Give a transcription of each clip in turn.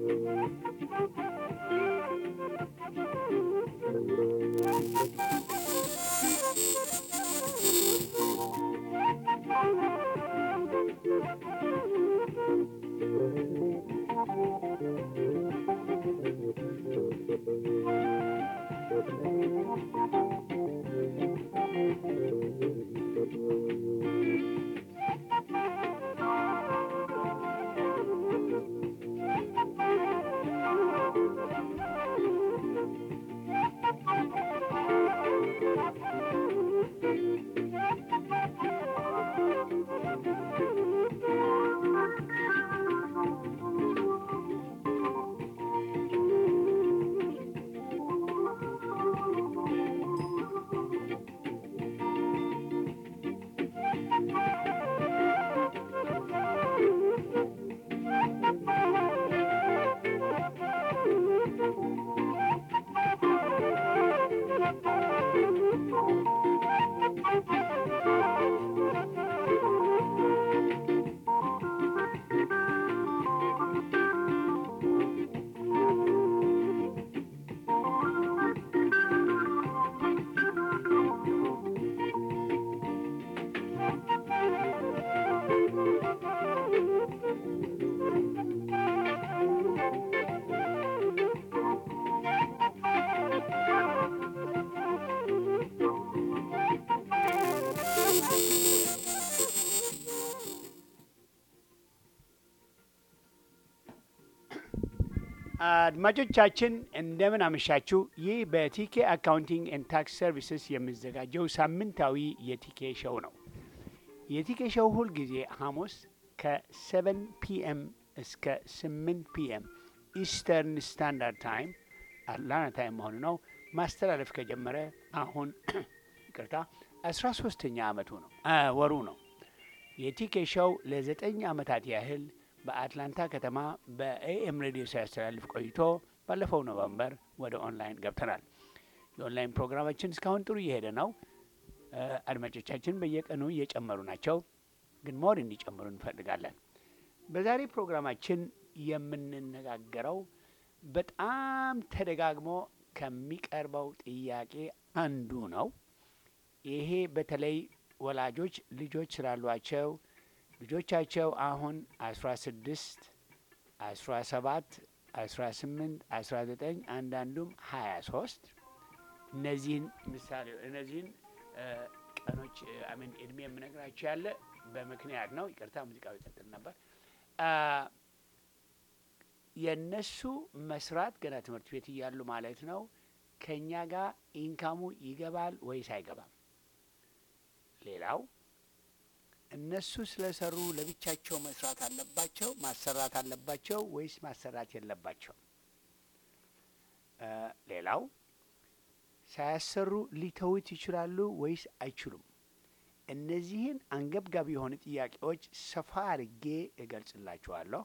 አድማጮቻችን እንደምን አመሻችሁ። ይህ በቲኬ አካውንቲንግ ኤንድ ታክስ ሰርቪስስ የሚዘጋጀው ሳምንታዊ የቲኬ ሸው ነው። የቲኬ ሸው ሁል ጊዜ ሐሙስ ከ7 ፒኤም እስከ 8 ፒኤም ኢስተርን ስታንዳርድ ታይም አትላንታ ታይም መሆኑ ነው ማስተላለፍ ከጀመረ አሁን ይቅርታ 13ተኛ ዓመቱ ነው ወሩ ነው። የቲኬ ሸው ለዘጠኝ ዓመታት ያህል በአትላንታ ከተማ በኤኤም ሬዲዮ ሲያስተላልፍ ቆይቶ ባለፈው ኖቨምበር ወደ ኦንላይን ገብተናል። የኦንላይን ፕሮግራማችን እስካሁን ጥሩ እየሄደ ነው። አድማጮቻችን በየቀኑ እየጨመሩ ናቸው፣ ግን ሞር እንዲጨምሩ እንፈልጋለን። በዛሬ ፕሮግራማችን የምንነጋገረው በጣም ተደጋግሞ ከሚቀርበው ጥያቄ አንዱ ነው። ይሄ በተለይ ወላጆች ልጆች ስላሏቸው ልጆቻቸው አሁን አስራ ስድስት አስራ ሰባት አስራ ስምንት አስራ ዘጠኝ አንዳንዱም ሀያ ሶስት እነዚህን ምሳሌ እነዚህን ቀኖች አሜን እድሜ የምነግራቸው ያለ በምክንያት ነው። ይቅርታ ሙዚቃው ይቀጥል ነበር። የእነሱ መስራት ገና ትምህርት ቤት እያሉ ማለት ነው ከእኛ ጋር ኢንካሙ ይገባል ወይስ አይገባም? ሌላው እነሱ ስለሰሩ ለብቻቸው መስራት አለባቸው ማሰራት አለባቸው ወይስ ማሰራት የለባቸው? ሌላው ሳያሰሩ ሊተውት ይችላሉ ወይስ አይችሉም? እነዚህን አንገብጋቢ የሆኑ ጥያቄዎች ሰፋ አድርጌ እገልጽላችኋለሁ።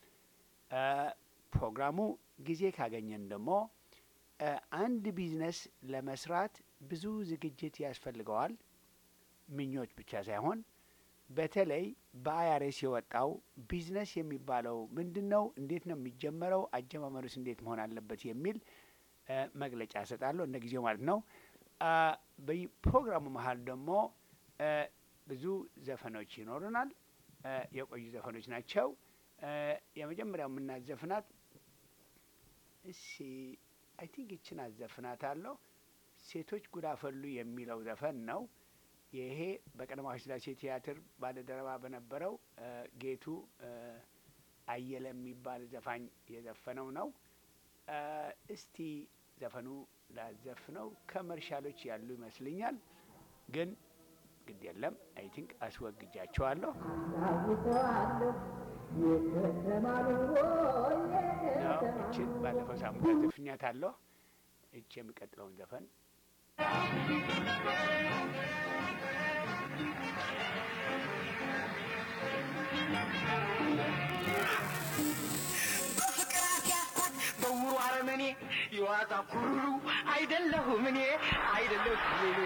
ፕሮግራሙ ጊዜ ካገኘን ደግሞ አንድ ቢዝነስ ለመስራት ብዙ ዝግጅት ያስፈልገዋል። ምኞች ብቻ ሳይሆን በተለይ በአይአርኤስ የወጣው ቢዝነስ የሚባለው ምንድን ነው? እንዴት ነው የሚጀመረው? አጀማመሩስ እንዴት መሆን አለበት? የሚል መግለጫ እሰጣለሁ እንደ ጊዜው ማለት ነው። በፕሮግራሙ መሀል ደግሞ ብዙ ዘፈኖች ይኖሩናል። የቆዩ ዘፈኖች ናቸው። የመጀመሪያው የምናዘፍናት እሺ፣ አይ ቲንክ ይችን አዘፍናት አለሁ ሴቶች ጉዳፈሉ የሚለው ዘፈን ነው። ይሄ በቀዳማዊ ሥላሴ ቲያትር ባለደረባ በነበረው ጌቱ አየለ የሚባል ዘፋኝ የዘፈነው ነው። እስቲ ዘፈኑ ላዘፍነው ከመርሻሎች ያሉ ይመስልኛል፣ ግን ግድ የለም አይ ቲንክ አስወግጃቸዋለሁ። እችን ባለፈው ሳምንት ዘፍኛት አለሁ። እች የሚቀጥለውን ዘፈን በውሩ አረመኔ የዋዛ ኩሩ አይደለሁም እኔ አይደለሁም እኔ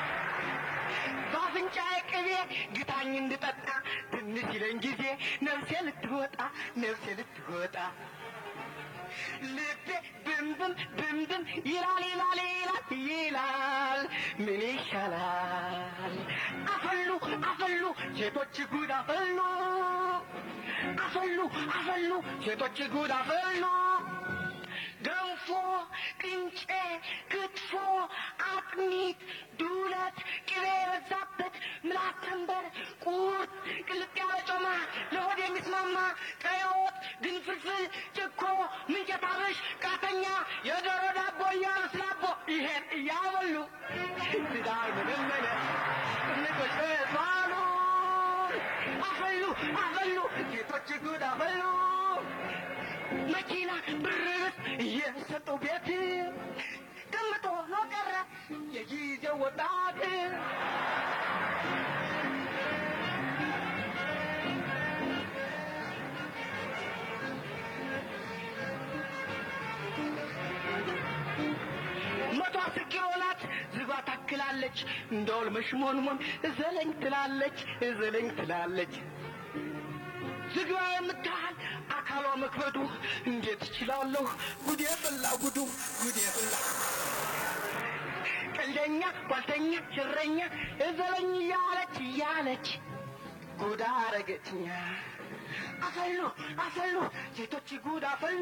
በአፍንጫዬ ቅቤ ግታኝ እንድጠጣ ትንሽ ይለኝ ጊዜ ነፍሴ ልትወጣ ነፍሴ ልትወጣ ልቤ ብንብን ብንብን ይላል ይላል ይላል ይላል ምን ይሻላል አፈሉ አፈሉ ሴቶች ጉድ አፈሉ አፈሉ አፈሉ ሴቶች ጉድ አፈሉ ገንፎ ቅንጬ ክትፎ አጥሚት ዱለት ቅቤ የበዛበት ምላስ ተንበር ቁርጥ ቅልጥ ያለ ጮማ ለሆድ የሚስማማ ቀይ ወጥ ግንፍልፍል ጭኮ ምንቸት አብሽ ቃተኛ የዶሮ ዳቦ እያሉ ስላቦ ይሄን እያበሉ ትዳር መለመለ ንቆች ባሉ አፈሉ አፈሉ ሴቶች ጉድ አፈሉ መኪና ብርስ እየሰጡ ቤት ቅምጦ ነው ቀረ የጊዜው ወጣት መቶ አስር ኪሎ ናት ዝባ ታክላለች እንደውል መሽሞንሞን ዘለኝ ትላለች ዘለኝ ትላለች ዝግባ የምታህል አካሏ መክበዱ እንዴት እችላለሁ? ጉዴ ፈላ ጉዱ ጉዴ ፈላ። ቀልደኛ ጓልተኛ ሽረኛ እዘለኝ እያለች እያለች ጉዳ አረገችኛ። አፈሉ አፈሉ ሴቶች ጉድ አፈሉ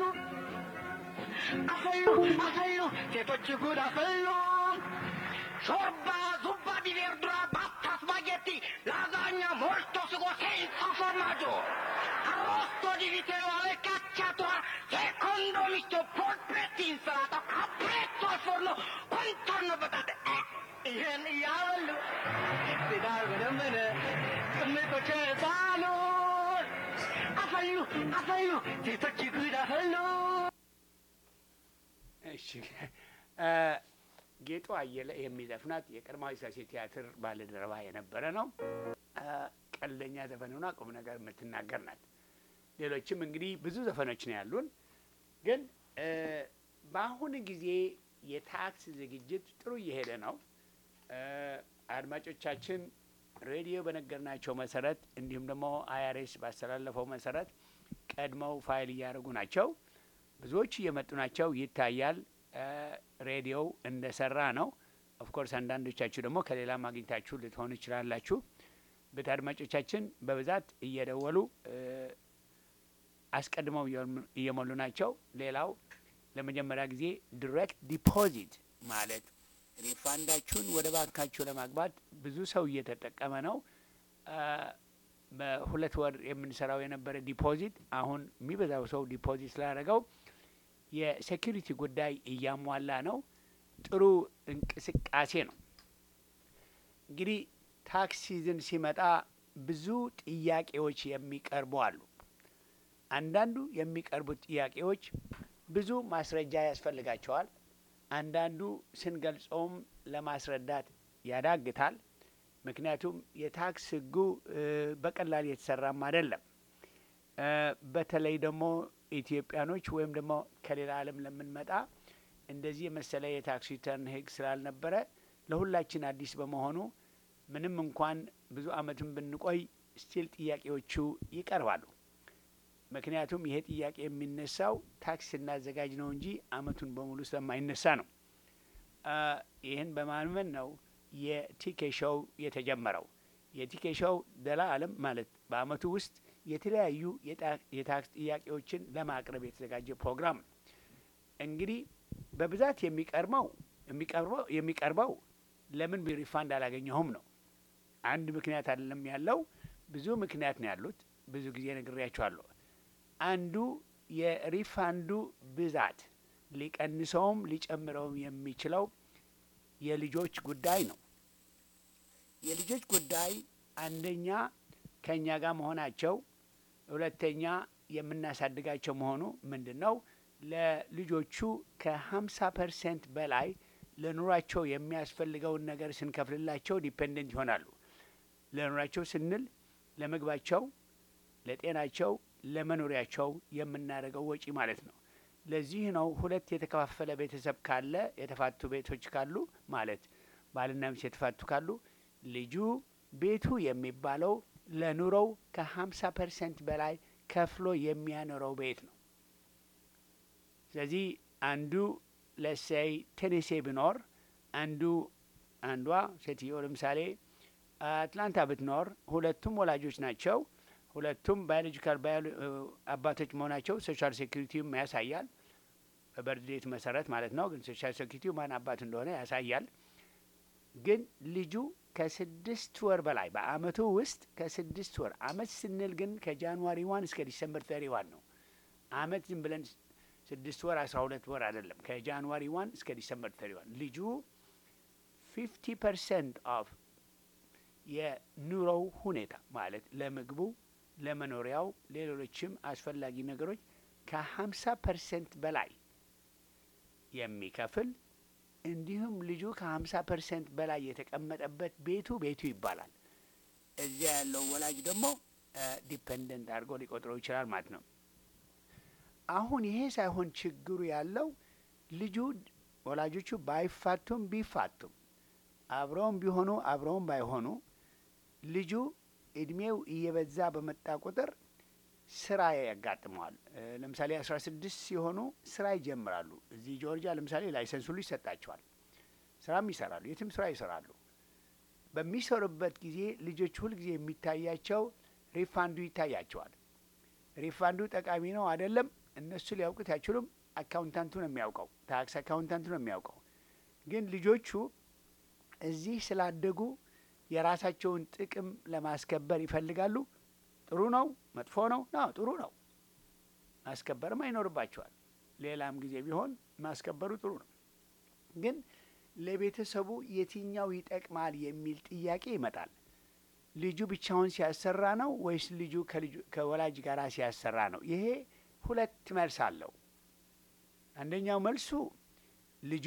አፈሉ አፈሉ ሴቶች ጉድ አፈሉ ሾርባ ዙባ ዲቬርድራ ባታ ስፓጌቲ ላዛኛ ሞልቶ ስጎ ሴንሳ ፎርማጆ arrosto di vitero alle cacciatora secondo misto polpetti insalata capretto al forno contorno patate eh ይህን እያበሉ ትዳር በደመነ ቅምጦ ጨጣሉ አፈሉ አፈሉ ሴቶች ጉድ አፈሉ እሺ ጌጡ አየለ የሚዘፍናት የቀድሞው ሥላሴ ቲያትር ባልደረባ የነበረ ነው። ቀልደኛ ዘፈንና ቁም ነገር የምትናገር ናት። ሌሎችም እንግዲህ ብዙ ዘፈኖች ነው ያሉን። ግን በአሁን ጊዜ የታክስ ዝግጅት ጥሩ እየሄደ ነው። አድማጮቻችን ሬዲዮ በነገርናቸው መሰረት እንዲሁም ደግሞ አይአርኤስ ባስተላለፈው መሰረት ቀድመው ፋይል እያደረጉ ናቸው። ብዙዎች እየመጡ ናቸው፣ ይታያል። ሬዲዮው እንደሰራ ነው። ኦፍኮርስ አንዳንዶቻችሁ ደግሞ ከሌላም አግኝታችሁ ልትሆኑ ይችላላችሁ። ቤት አድማጮቻችን በብዛት እየደወሉ አስቀድመው እየሞሉ ናቸው። ሌላው ለመጀመሪያ ጊዜ ዲሬክት ዲፖዚት ማለት ሪፋንዳችሁን ወደ ባንካችሁ ለማግባት ብዙ ሰው እየተጠቀመ ነው። በሁለት ወር የምንሰራው የነበረ ዲፖዚት አሁን የሚበዛው ሰው ዲፖዚት ስላደረገው የሴኪሪቲ ጉዳይ እያሟላ ነው። ጥሩ እንቅስቃሴ ነው። እንግዲህ ታክስ ሲዝን ሲመጣ ብዙ ጥያቄዎች የሚቀርቡ አሉ። አንዳንዱ የሚቀርቡት ጥያቄዎች ብዙ ማስረጃ ያስፈልጋቸዋል። አንዳንዱ ስንገልጸውም ለማስረዳት ያዳግታል። ምክንያቱም የታክስ ሕጉ በቀላል የተሰራም አይደለም። በተለይ ደግሞ ኢትዮጵያኖች ወይም ደግሞ ከሌላ ዓለም ለምንመጣ እንደዚህ የመሰለ የታክስ ሪተርን ሕግ ስላልነበረ ለሁላችን አዲስ በመሆኑ ምንም እንኳን ብዙ ዓመትም ብንቆይ ስቲል ጥያቄዎቹ ይቀርባሉ። ምክንያቱም ይሄ ጥያቄ የሚነሳው ታክስ ስናዘጋጅ ነው እንጂ ዓመቱን በሙሉ ስለማይነሳ ነው። ይህን በማመን ነው የቲኬ ሾው የተጀመረው። የቲኬ ሾው ደላ ዓለም ማለት በዓመቱ ውስጥ የተለያዩ የታክስ ጥያቄዎችን ለማቅረብ የተዘጋጀ ፕሮግራም ነው። እንግዲህ በብዛት የሚቀርበው የሚቀርበው የሚቀርበው ለምን ሪፋንድ አላገኘሁም ነው። አንድ ምክንያት አይደለም ያለው፣ ብዙ ምክንያት ነው ያሉት። ብዙ ጊዜ ነግሬያቸዋለሁ። አንዱ የሪፋንዱ ብዛት ሊቀንሰውም ሊጨምረውም የሚችለው የልጆች ጉዳይ ነው። የልጆች ጉዳይ አንደኛ ከእኛ ጋር መሆናቸው፣ ሁለተኛ የምናሳድጋቸው መሆኑ ምንድን ነው ለልጆቹ ከሀምሳ ፐርሰንት በላይ ለኑሯቸው የሚያስፈልገውን ነገር ስንከፍልላቸው ዲፔንደንት ይሆናሉ። ለኑሯቸው ስንል ለምግባቸው፣ ለጤናቸው፣ ለመኖሪያቸው የምናደርገው ወጪ ማለት ነው። ለዚህ ነው ሁለት የተከፋፈለ ቤተሰብ ካለ የተፋቱ ቤቶች ካሉ ማለት ባልና ሚስት የተፋቱ ካሉ ልጁ ቤቱ የሚባለው ለኑሮው ከሀምሳ ፐርሰንት በላይ ከፍሎ የሚያኖረው ቤት ነው። ስለዚህ አንዱ ለሳይ ቴኔሴ ቢኖር አንዱ አንዷ ሴትዮ ለምሳሌ አትላንታ ብትኖር ሁለቱም ወላጆች ናቸው። ሁለቱም ባዮሎጂካል አባቶች መሆናቸው ሶሻል ሴኩሪቲውም ያሳያል። በበርዴት መሰረት ማለት ነው። ግን ሶሻል ሴኩሪቲው ማን አባት እንደሆነ ያሳያል። ግን ልጁ ከስድስት ወር በላይ በአመቱ ውስጥ ከስድስት ወር አመት ስንል ግን ከጃንዋሪ ዋን እስከ ዲሰምበር ተሪ ዋን ነው። አመት ዝም ብለን ስድስት ወር አስራ ሁለት ወር አይደለም። ከጃንዋሪ ዋን እስከ ዲሰምበር ተሪ ዋን ልጁ ፊፍቲ ፐርሰንት ኦፍ የኑሮው ሁኔታ ማለት ለምግቡ፣ ለመኖሪያው፣ ሌሎችም አስፈላጊ ነገሮች ከሀምሳ ፐርሰንት በላይ የሚከፍል እንዲሁም ልጁ ከሀምሳ ፐርሰንት በላይ የተቀመጠበት ቤቱ ቤቱ ይባላል። እዚያ ያለው ወላጅ ደግሞ ዲፐንደንት አድርጎ ሊቆጥረው ይችላል ማለት ነው። አሁን ይሄ ሳይሆን ችግሩ ያለው ልጁ ወላጆቹ ባይፋቱም ቢፋቱም አብረውም ቢሆኑ አብረውም ባይሆኑ ልጁ እድሜው እየበዛ በመጣ ቁጥር ስራ ያጋጥመዋል። ለምሳሌ አስራ ስድስት ሲሆኑ ስራ ይጀምራሉ። እዚህ ጆርጂያ ለምሳሌ ላይሰንስ ሁሉ ይሰጣቸዋል። ስራም ይሰራሉ፣ የትም ስራ ይሰራሉ። በሚሰሩበት ጊዜ ልጆች ሁልጊዜ የሚታያቸው ሪፋንዱ ይታያቸዋል። ሪፋንዱ ጠቃሚ ነው አይደለም፣ እነሱ ሊያውቁት አይችሉም። አካውንታንቱ ነው የሚያውቀው፣ ታክስ አካውንታንቱ ነው የሚያውቀው። ግን ልጆቹ እዚህ ስላደጉ የራሳቸውን ጥቅም ለማስከበር ይፈልጋሉ። ጥሩ ነው መጥፎ ነው? ነው ጥሩ ነው። ማስከበርም አይኖርባቸዋል። ሌላም ጊዜ ቢሆን ማስከበሩ ጥሩ ነው። ግን ለቤተሰቡ የትኛው ይጠቅማል የሚል ጥያቄ ይመጣል። ልጁ ብቻውን ሲያሰራ ነው ወይስ ልጁ ከወላጅ ጋር ሲያሰራ ነው? ይሄ ሁለት መልስ አለው። አንደኛው መልሱ ልጁ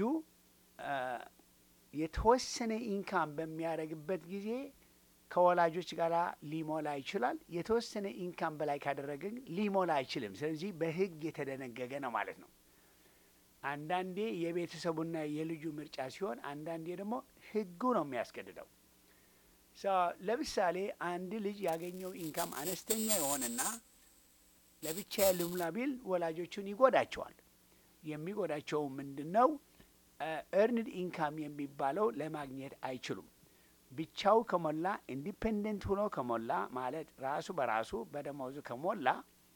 የተወሰነ ኢንካም በሚያደርግበት ጊዜ ከወላጆች ጋር ሊሞላ ይችላል። የተወሰነ ኢንካም በላይ ካደረገ ግን ሊሞላ አይችልም። ስለዚህ በሕግ የተደነገገ ነው ማለት ነው። አንዳንዴ የቤተሰቡና የልጁ ምርጫ ሲሆን፣ አንዳንዴ ደግሞ ሕጉ ነው የሚያስገድደው። ለምሳሌ አንድ ልጅ ያገኘው ኢንካም አነስተኛ የሆነና ለብቻ ልሙላ ቢል ወላጆቹን ይጎዳቸዋል። የሚጎዳቸው ምንድን ነው? ኤርንድ ኢንካም የሚባለው ለማግኘት አይችሉም። ብቻው ከሞላ ኢንዲፔንደንት ሆኖ ከሞላ ማለት ራሱ በራሱ በደሞዙ ከሞላ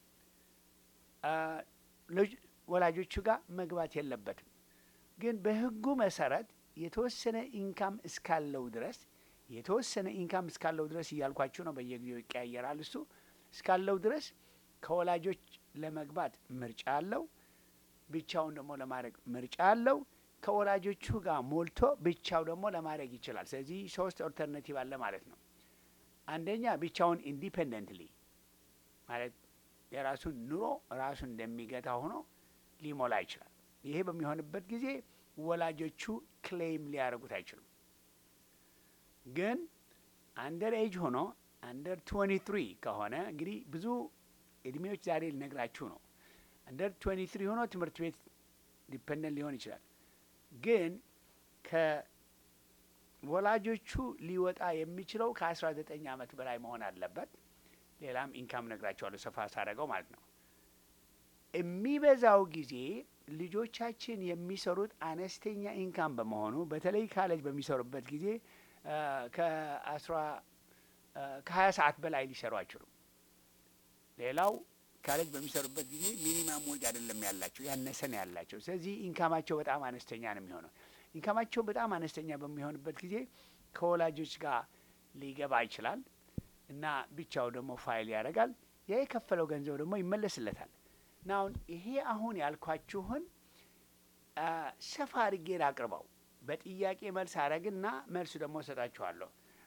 ወላጆቹ ጋር መግባት የለበትም። ግን በህጉ መሰረት የተወሰነ ኢንካም እስካለው ድረስ የተወሰነ ኢንካም እስካለው ድረስ እያልኳችሁ ነው። በየጊዜው ይቀያየራል። እሱ እስካለው ድረስ ከወላጆች ለመግባት ምርጫ አለው። ብቻውን ደግሞ ለማድረግ ምርጫ አለው። ከወላጆቹ ጋር ሞልቶ ብቻው ደግሞ ለማድረግ ይችላል። ስለዚህ ሶስት ኦልተርናቲቭ አለ ማለት ነው። አንደኛ ብቻውን ኢንዲፔንደንትሊ ማለት የራሱን ኑሮ ራሱን እንደሚገታ ሆኖ ሊሞላ ይችላል። ይሄ በሚሆንበት ጊዜ ወላጆቹ ክሌም ሊያደርጉት አይችሉም። ግን አንደር ኤጅ ሆኖ አንደር ትዌንቲ ትሪ ከሆነ እንግዲህ ብዙ እድሜዎች ዛሬ ልነግራችሁ ነው። አንደር ትዌንቲ ትሪ ሆኖ ትምህርት ቤት ዲፐንደንት ሊሆን ይችላል። ግን ከወላጆቹ ሊወጣ የሚችለው ከአስራ ዘጠኝ ዓመት በላይ መሆን አለበት። ሌላም ኢንካም ነግራቸዋለሁ ሰፋ ሳደርገው ማለት ነው። የሚበዛው ጊዜ ልጆቻችን የሚሰሩት አነስተኛ ኢንካም በመሆኑ በተለይ ካሌጅ በሚሰሩበት ጊዜ ከአስራ ከሀያ ሰዓት በላይ ሊሰሩ አይችሉም። ሌላው ካሌጅ በሚሰሩበት ጊዜ ሚኒማም ወጅ አይደለም ያላቸው ያነሰ ነው ያላቸው። ስለዚህ ኢንካማቸው በጣም አነስተኛ ነው የሚሆነው። ኢንካማቸው በጣም አነስተኛ በሚሆንበት ጊዜ ከወላጆች ጋር ሊገባ ይችላል እና ብቻው ደግሞ ፋይል ያደርጋል። ያ የከፈለው ገንዘብ ደግሞ ይመለስለታል። እና አሁን ይሄ አሁን ያልኳችሁን ሰፋ አድርጌ ላቅርበው በጥያቄ መልስ አረግና መልሱ ደግሞ እሰጣችኋለሁ።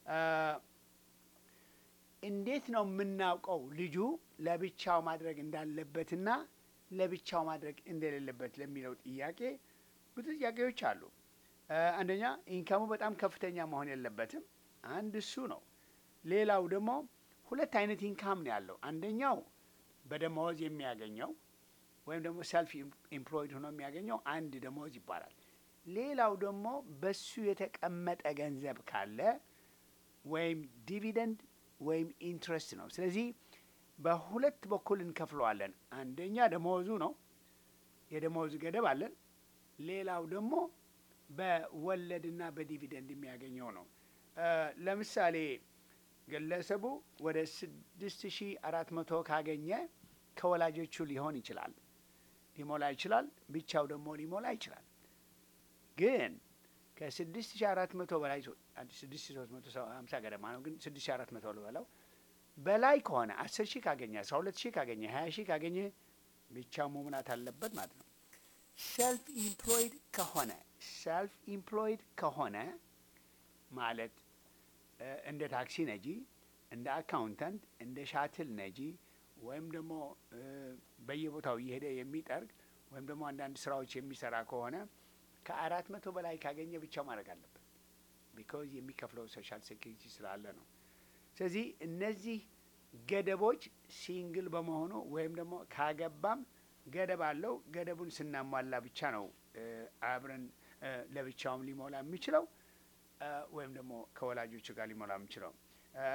እንዴት ነው የምናውቀው ልጁ ለብቻው ማድረግ እንዳለበትና ለብቻው ማድረግ እንደሌለበት ለሚለው ጥያቄ ብዙ ጥያቄዎች አሉ። አንደኛ ኢንካሙ በጣም ከፍተኛ መሆን የለበትም። አንድ እሱ ነው። ሌላው ደግሞ ሁለት አይነት ኢንካም ነው ያለው። አንደኛው በደመወዝ የሚያገኘው ወይም ደግሞ ሰልፍ ኢምፕሎይድ ሆኖ የሚያገኘው አንድ ደመወዝ ይባላል። ሌላው ደግሞ በሱ የተቀመጠ ገንዘብ ካለ ወይም ዲቪደንድ ወይም ኢንትረስት ነው። ስለዚህ በሁለት በኩል እንከፍለዋለን። አንደኛ ደመወዙ ነው። የደሞዝ ገደብ አለን። ሌላው ደግሞ በወለድና በዲቪደንድ የሚያገኘው ነው። እ ለምሳሌ ግለሰቡ ወደ ስድስት ሺ አራት መቶ ካገኘ ከወላጆቹ ሊሆን ይችላል ሊሞላ ይችላል። ብቻው ደግሞ ሊሞላ ይችላል። ግን ከስድስት ሺ አራት መቶ በላይ ስድስት ሺ ሶስት መቶ ሀምሳ ገደማ ነው። ግን ስድስት ሺ አራት መቶ ልበለው በላይ ከሆነ አስር ሺህ ካገኘ አስራ ሁለት ሺህ ካገኘ ሀያ ሺህ ካገኘ ብቻው መሙላት አለበት ማለት ነው። ሰልፍ ኢምፕሎይድ ከሆነ ሰልፍ ኢምፕሎይድ ከሆነ ማለት እ እንደ ታክሲ ነጂ፣ እንደ አካውንታንት፣ እንደ ሻትል ነጂ ወይም ደግሞ እ በየቦታው እየሄደ የሚጠርግ ወይም ደግሞ አንዳንድ ስራዎች የሚሰራ ከሆነ ከአራት መቶ በላይ ካገኘ ብቻው ማድረግ አለበት። ቢኮዝ የሚከፍለው ሶሻል ሴኪሪቲ ስላለ ነው። ስለዚህ እነዚህ ገደቦች ሲንግል በመሆኑ ወይም ደግሞ ካገባም ገደብ አለው። ገደቡን ስናሟላ ብቻ ነው እ አብረን እ ለብቻውም ሊሞላ የሚችለው እ ወይም ደግሞ ከወላጆቹ ጋር ሊሞላ የሚችለው እ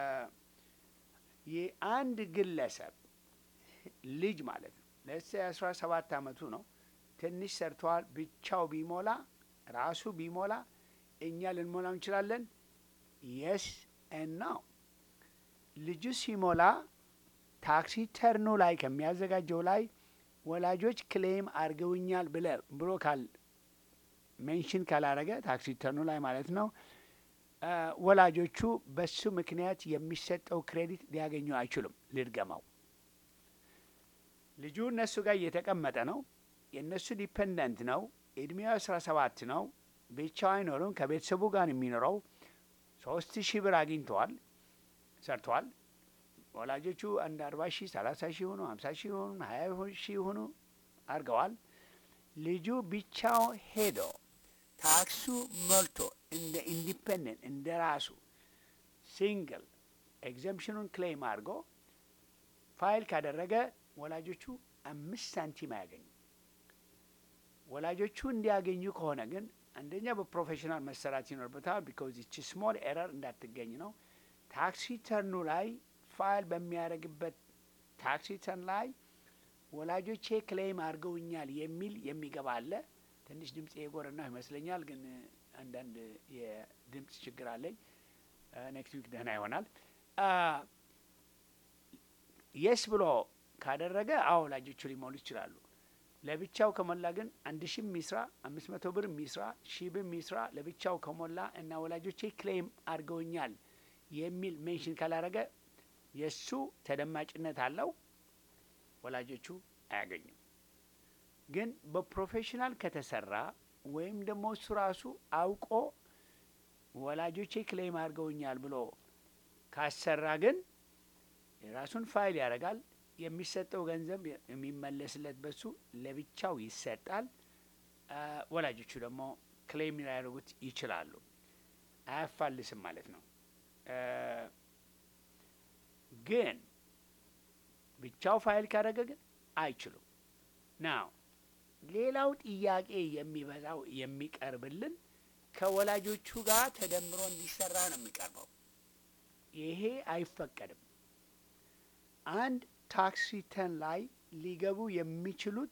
የአንድ ግለሰብ ልጅ ማለት ነው ለስ አስራ ሰባት አመቱ ነው ትንሽ ሰርተዋል። ብቻው ቢሞላ ራሱ ቢሞላ እኛ ልንሞላው እንችላለን። የስ እና ልጁ ሲሞላ ታክሲ ተርኑ ላይ ከሚያዘጋጀው ላይ ወላጆች ክሌም አድርገውኛል ብለ ብሎ ካል ሜንሽን ካላረገ ታክሲ ተርኑ ላይ ማለት ነው እ ወላጆቹ በሱ ምክንያት የሚሰጠው ክሬዲት ሊያገኙ አይችሉም። ልድገማው፣ ልጁ እነሱ ጋር እየተቀመጠ ነው። የእነሱ ዲፐንደንት ነው። እድሜው አስራ ሰባት ነው። ብቻው አይኖርም። ከቤተሰቡ ጋር የሚኖረው ሶስት ሺህ ብር አግኝተዋል፣ ሰርተዋል። ወላጆቹ አንድ አርባ ሺህ ሰላሳ ሺህ ሆኑ ሀምሳ ሺህ ሆኑ ሀያ ሺህ ሆኑ አድርገዋል። ልጁ ብቻው ሄዶ ታክሱ ሞልቶ እንደ ኢንዲፐንደንት እንደ ራሱ ሲንግል ኤግዘምፕሽኑን ክሌም አድርጎ ፋይል ካደረገ ወላጆቹ አምስት ሳንቲም አያገኙ። ወላጆቹ እንዲያገኙ ከሆነ ግን አንደኛ በፕሮፌሽናል መሰራት ይኖርበታል። ቢኮዝ ይቺ ስሞል ኤረር እንዳትገኝ ነው። ታክስ ሪተርኑ ላይ ፋይል በሚያደርግበት ታክስ ሪተርን ላይ ወላጆቼ ክሌም አድርገውኛል የሚል የሚገባ አለ። ትንሽ ድምፅ የጎረና ይመስለኛል፣ ግን አንዳንድ የድምፅ ችግር አለኝ። ኔክስት ዊክ ደህና ይሆናል። የስ ብሎ ካደረገ አዎ ወላጆቹ ሊሞሉ ይችላሉ። ለብቻው ከሞላ ግን አንድ ሺህ ሚስራ አምስት መቶ ብር ሚስራ ሺህ ብር ሚስራ ለብቻው ከሞላ እና ወላጆቼ ክሌም አድርገውኛል የሚል ሜንሽን ካላረገ የእሱ ተደማጭነት አለው፣ ወላጆቹ አያገኙም። ግን በፕሮፌሽናል ከተሰራ ወይም ደግሞ እሱ ራሱ አውቆ ወላጆቼ ክሌም አድርገውኛል ብሎ ካሰራ ግን የራሱን ፋይል ያደርጋል። የሚሰጠው ገንዘብ የሚመለስለት በሱ ለብቻው ይሰጣል። ወላጆቹ ደግሞ ክሌም ሊያደርጉት ይችላሉ። አያፋልስም ማለት ነው። ግን ብቻው ፋይል ካደረገ ግን አይችሉም። ናው ሌላው ጥያቄ የሚበዛው የሚቀርብልን ከወላጆቹ ጋር ተደምሮ እንዲሰራ ነው የሚቀርበው። ይሄ አይፈቀድም። አንድ ታክስ ሪተርን ላይ ሊገቡ የሚችሉት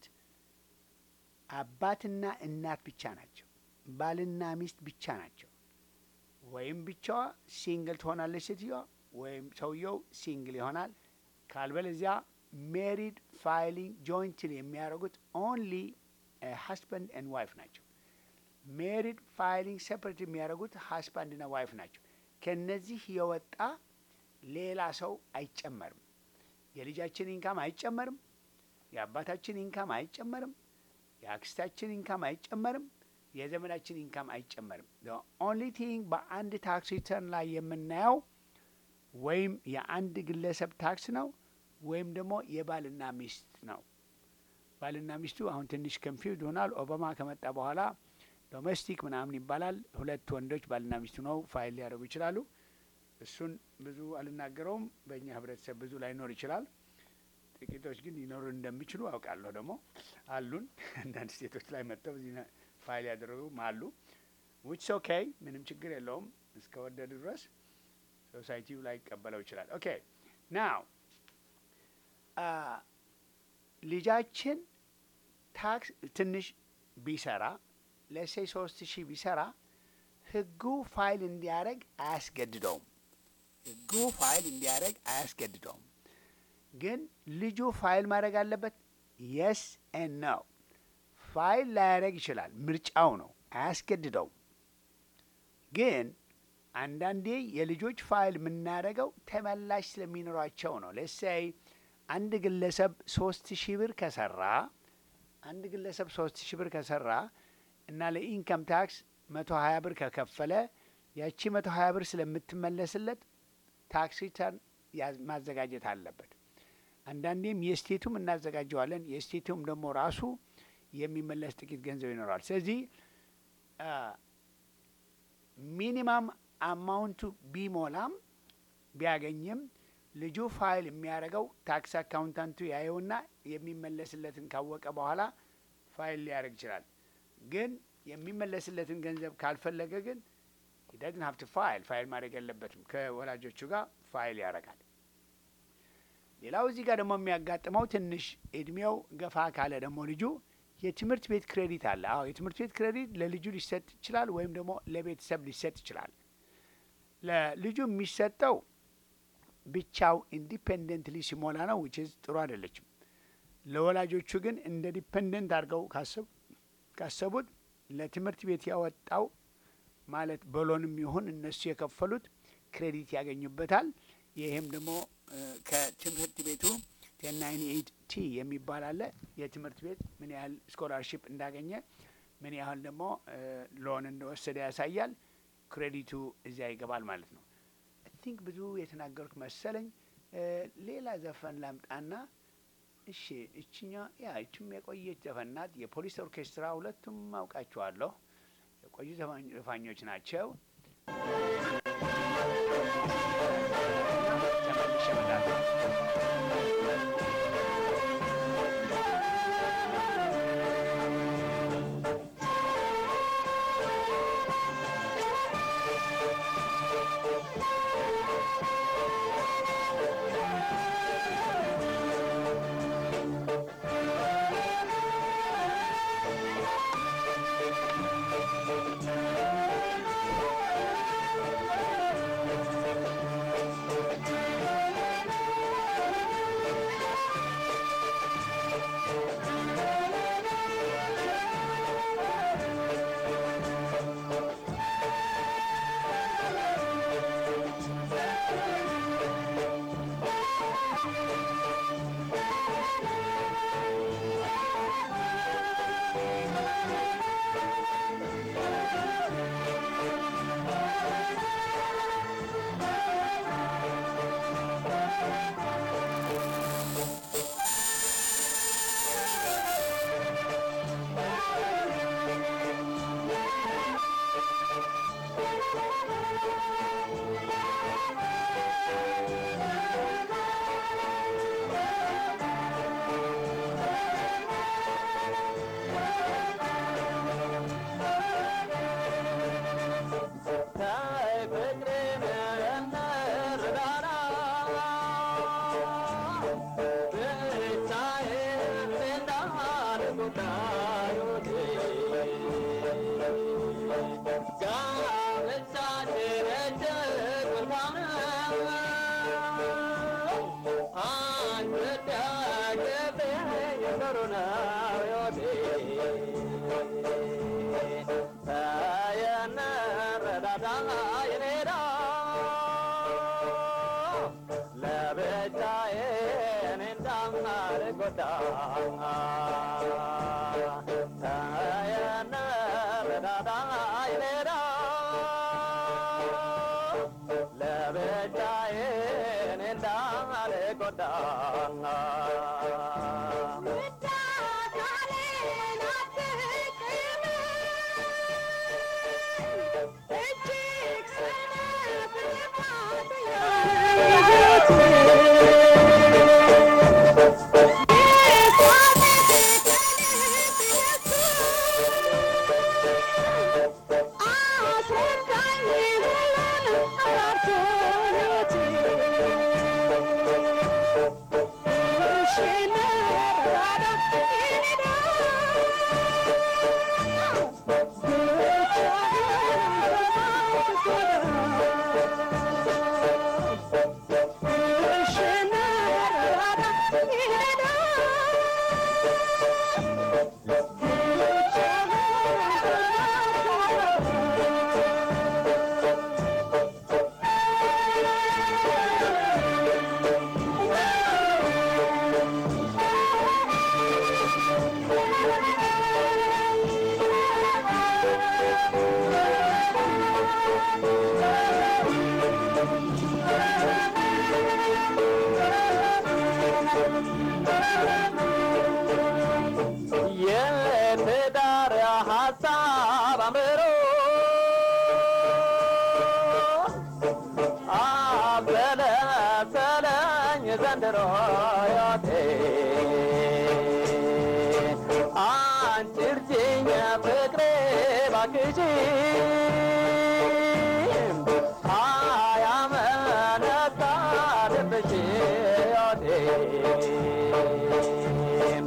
አባትና እናት ብቻ ናቸው። ባልና ሚስት ብቻ ናቸው። ወይም ብቻዋ ሲንግል ትሆናለች ሴትዮዋ፣ ወይም ሰውየው ሲንግል ይሆናል። ካልበለዚያ ሜሪድ ፋይሊንግ ጆይንትሊ የሚያደርጉት ኦንሊ ሀስባንድ ኤንድ ዋይፍ ናቸው። ሜሪድ ፋይሊንግ ሴፐሬት የሚያደርጉት ሀስባንድና ዋይፍ ናቸው። ከነዚህ የወጣ ሌላ ሰው አይጨመርም። የልጃችን ኢንካም አይጨመርም። የአባታችን ኢንካም አይጨመርም። የአክስታችን ኢንካም አይጨመርም። የዘመዳችን ኢንካም አይጨመርም። ኦንሊ ቲንግ በአንድ ታክስ ሪተርን ላይ የምናየው ወይም የአንድ ግለሰብ ታክስ ነው ወይም ደግሞ የባልና ሚስት ነው። ባልና ሚስቱ አሁን ትንሽ ኮንፊውዝ ሆናል። ኦባማ ከመጣ በኋላ ዶሜስቲክ ምናምን ይባላል። ሁለት ወንዶች ባልና ሚስቱ ነው ፋይል ሊያደርጉ ይችላሉ። እሱን ብዙ አልናገረውም። በእኛ ህብረተሰብ ብዙ ላይኖር ይችላል። ጥቂቶች ግን ሊኖሩ እንደሚችሉ አውቃለሁ። ደግሞ አሉን አንዳንድ ስቴቶች ላይ መጥተው እዚህ ፋይል ያደረጉም አሉ። ዊችስ ኦኬ፣ ምንም ችግር የለውም። እስከ ወደዱ ድረስ ሶሳይቲው ላይ ይቀበለው ይችላል። ኦኬ ናው ልጃችን ታክስ ትንሽ ቢሰራ ለሴ ሶስት ሺህ ቢሰራ ህጉ ፋይል እንዲያደርግ አያስገድደውም። ህጉ ፋይል እንዲያደርግ አያስገድደውም። ግን ልጁ ፋይል ማድረግ አለበት። የስ ኤን ነው። ፋይል ላያደርግ ይችላል። ምርጫው ነው፣ አያስገድደውም። ግን አንዳንዴ የልጆች ፋይል የምናደርገው ተመላሽ ስለሚኖራቸው ነው። ለሳይ አንድ ግለሰብ ሶስት ሺህ ብር ከሰራ አንድ ግለሰብ ሶስት ሺህ ብር ከሰራ እና ለኢንከም ታክስ መቶ ሀያ ብር ከከፈለ ያቺ መቶ ሀያ ብር ስለምትመለስለት ታክስ ሪተርን ማዘጋጀት አለበት። አንዳንዴም የስቴቱም እናዘጋጀዋለን። የስቴቱም ደግሞ ራሱ የሚመለስ ጥቂት ገንዘብ ይኖረዋል። ስለዚህ ሚኒማም አማውንቱ ቢሞላም ቢያገኝም ልጁ ፋይል የሚያደርገው ታክስ አካውንታንቱ ያየውና የሚመለስለትን ካወቀ በኋላ ፋይል ሊያደርግ ይችላል። ግን የሚመለስለትን ገንዘብ ካልፈለገ ግን ሂደትን ሀብት ፋይል ፋይል ማድረግ የለበትም። ከወላጆቹ ጋር ፋይል ያደርጋል። ሌላው እዚህ ጋር ደግሞ የሚያጋጥመው ትንሽ እድሜው ገፋ ካለ ደግሞ ልጁ የትምህርት ቤት ክሬዲት አለ። አዎ የትምህርት ቤት ክሬዲት ለልጁ ሊሰጥ ይችላል፣ ወይም ደግሞ ለቤተሰብ ሊሰጥ ይችላል። ለልጁ የሚሰጠው ብቻው ኢንዲፔንደንትሊ ሲሞላ ነው፣ ዊች ጥሩ አይደለችም። ለወላጆቹ ግን እንደ ዲፔንደንት አድርገው ካሰቡት ለትምህርት ቤት ያወጣው ማለት በሎንም ይሁን እነሱ የከፈሉት ክሬዲት ያገኙበታል። ይህም ደግሞ ከትምህርት ቤቱ ቴን ናይንቲ ኤይት ቲ የሚባል አለ። የትምህርት ቤት ምን ያህል ስኮላርሽፕ እንዳገኘ ምን ያህል ደግሞ ሎን እንደወሰደ ያሳያል። ክሬዲቱ እዚያ ይገባል ማለት ነው። አይ ቲንክ ብዙ የተናገርኩ መሰለኝ። ሌላ ዘፈን ላምጣና እሺ፣ እችኛ ያ እችም የቆየች ዘፈን ናት። የፖሊስ ኦርኬስትራ ሁለቱም አውቃቸዋለሁ። የቆዩ ዘፋኞች ናቸው። ተመልሼ እመጣለሁ። Yeah. ባክሽም አያመነታ ልብሽ ዮቴም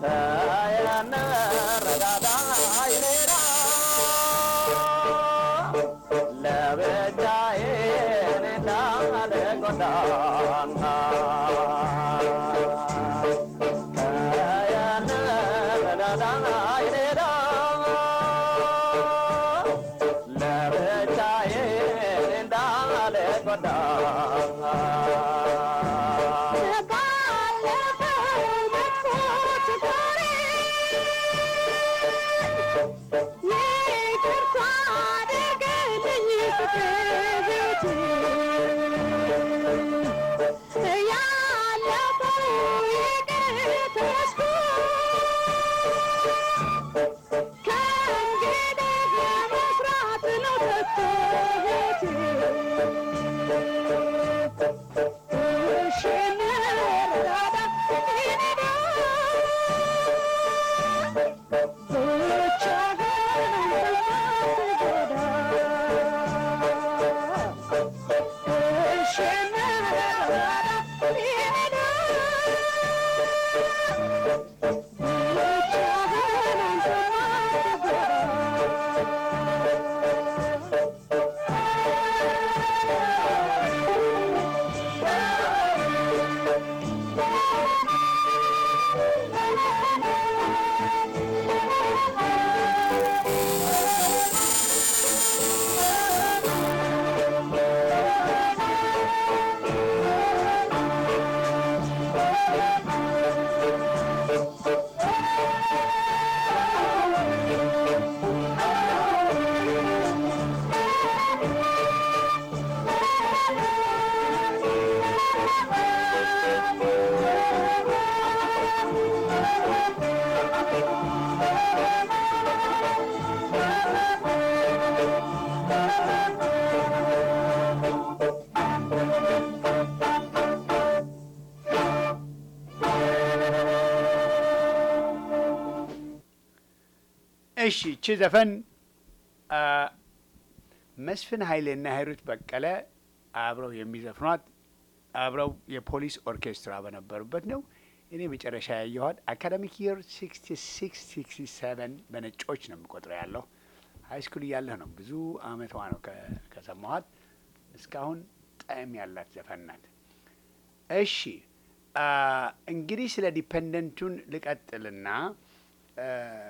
ተየነረዳዳ ይኔራ ለብቻዬ እንዳለ ጎዳና ተየነረዳዳ ይኔራ ለብቻዬ እንዳለ ጎዳና እሺ እቺ ዘፈን አ፣ መስፍን ኃይሌና ሂሩት በቀለ አብረው የሚዘፍኗት አብረው የፖሊስ ኦርኬስትራ በነበሩበት ነው። እኔ መጨረሻ ያየኋት አካዳሚክ ይር ሲክስቲ ሲክስ ሲክስቲ ሰቨን በነጮች ነው የምቆጥረው ያለሁ ሀይ ስኩል እያለሁ ነው። ብዙ አመቷ ነው ከ- ከሰማኋት እስካሁን ጣዕም ያላት ዘፈን ናት። እሺ አ፣ እንግዲህ ስለ ዲፐንደንቱን ልቀጥልና አ፣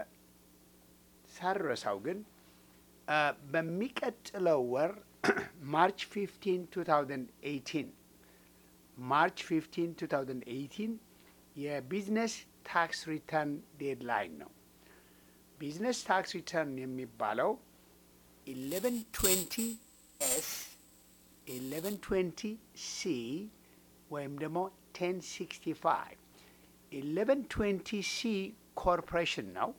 ሳልረሳው ግን አ፣ በሚቀጥለው ወር ማርች 15 2018 ማርች 15 2018 የቢዝነስ ታክስ ሪተርን ዴድላይን ነው። ቢዝነስ ታክስ ሪተርን የሚባለው 1120 ኤስ 1120 ሲ ወይም ደግሞ 1065 1120 ሲ ኮርፖሬሽን ነው።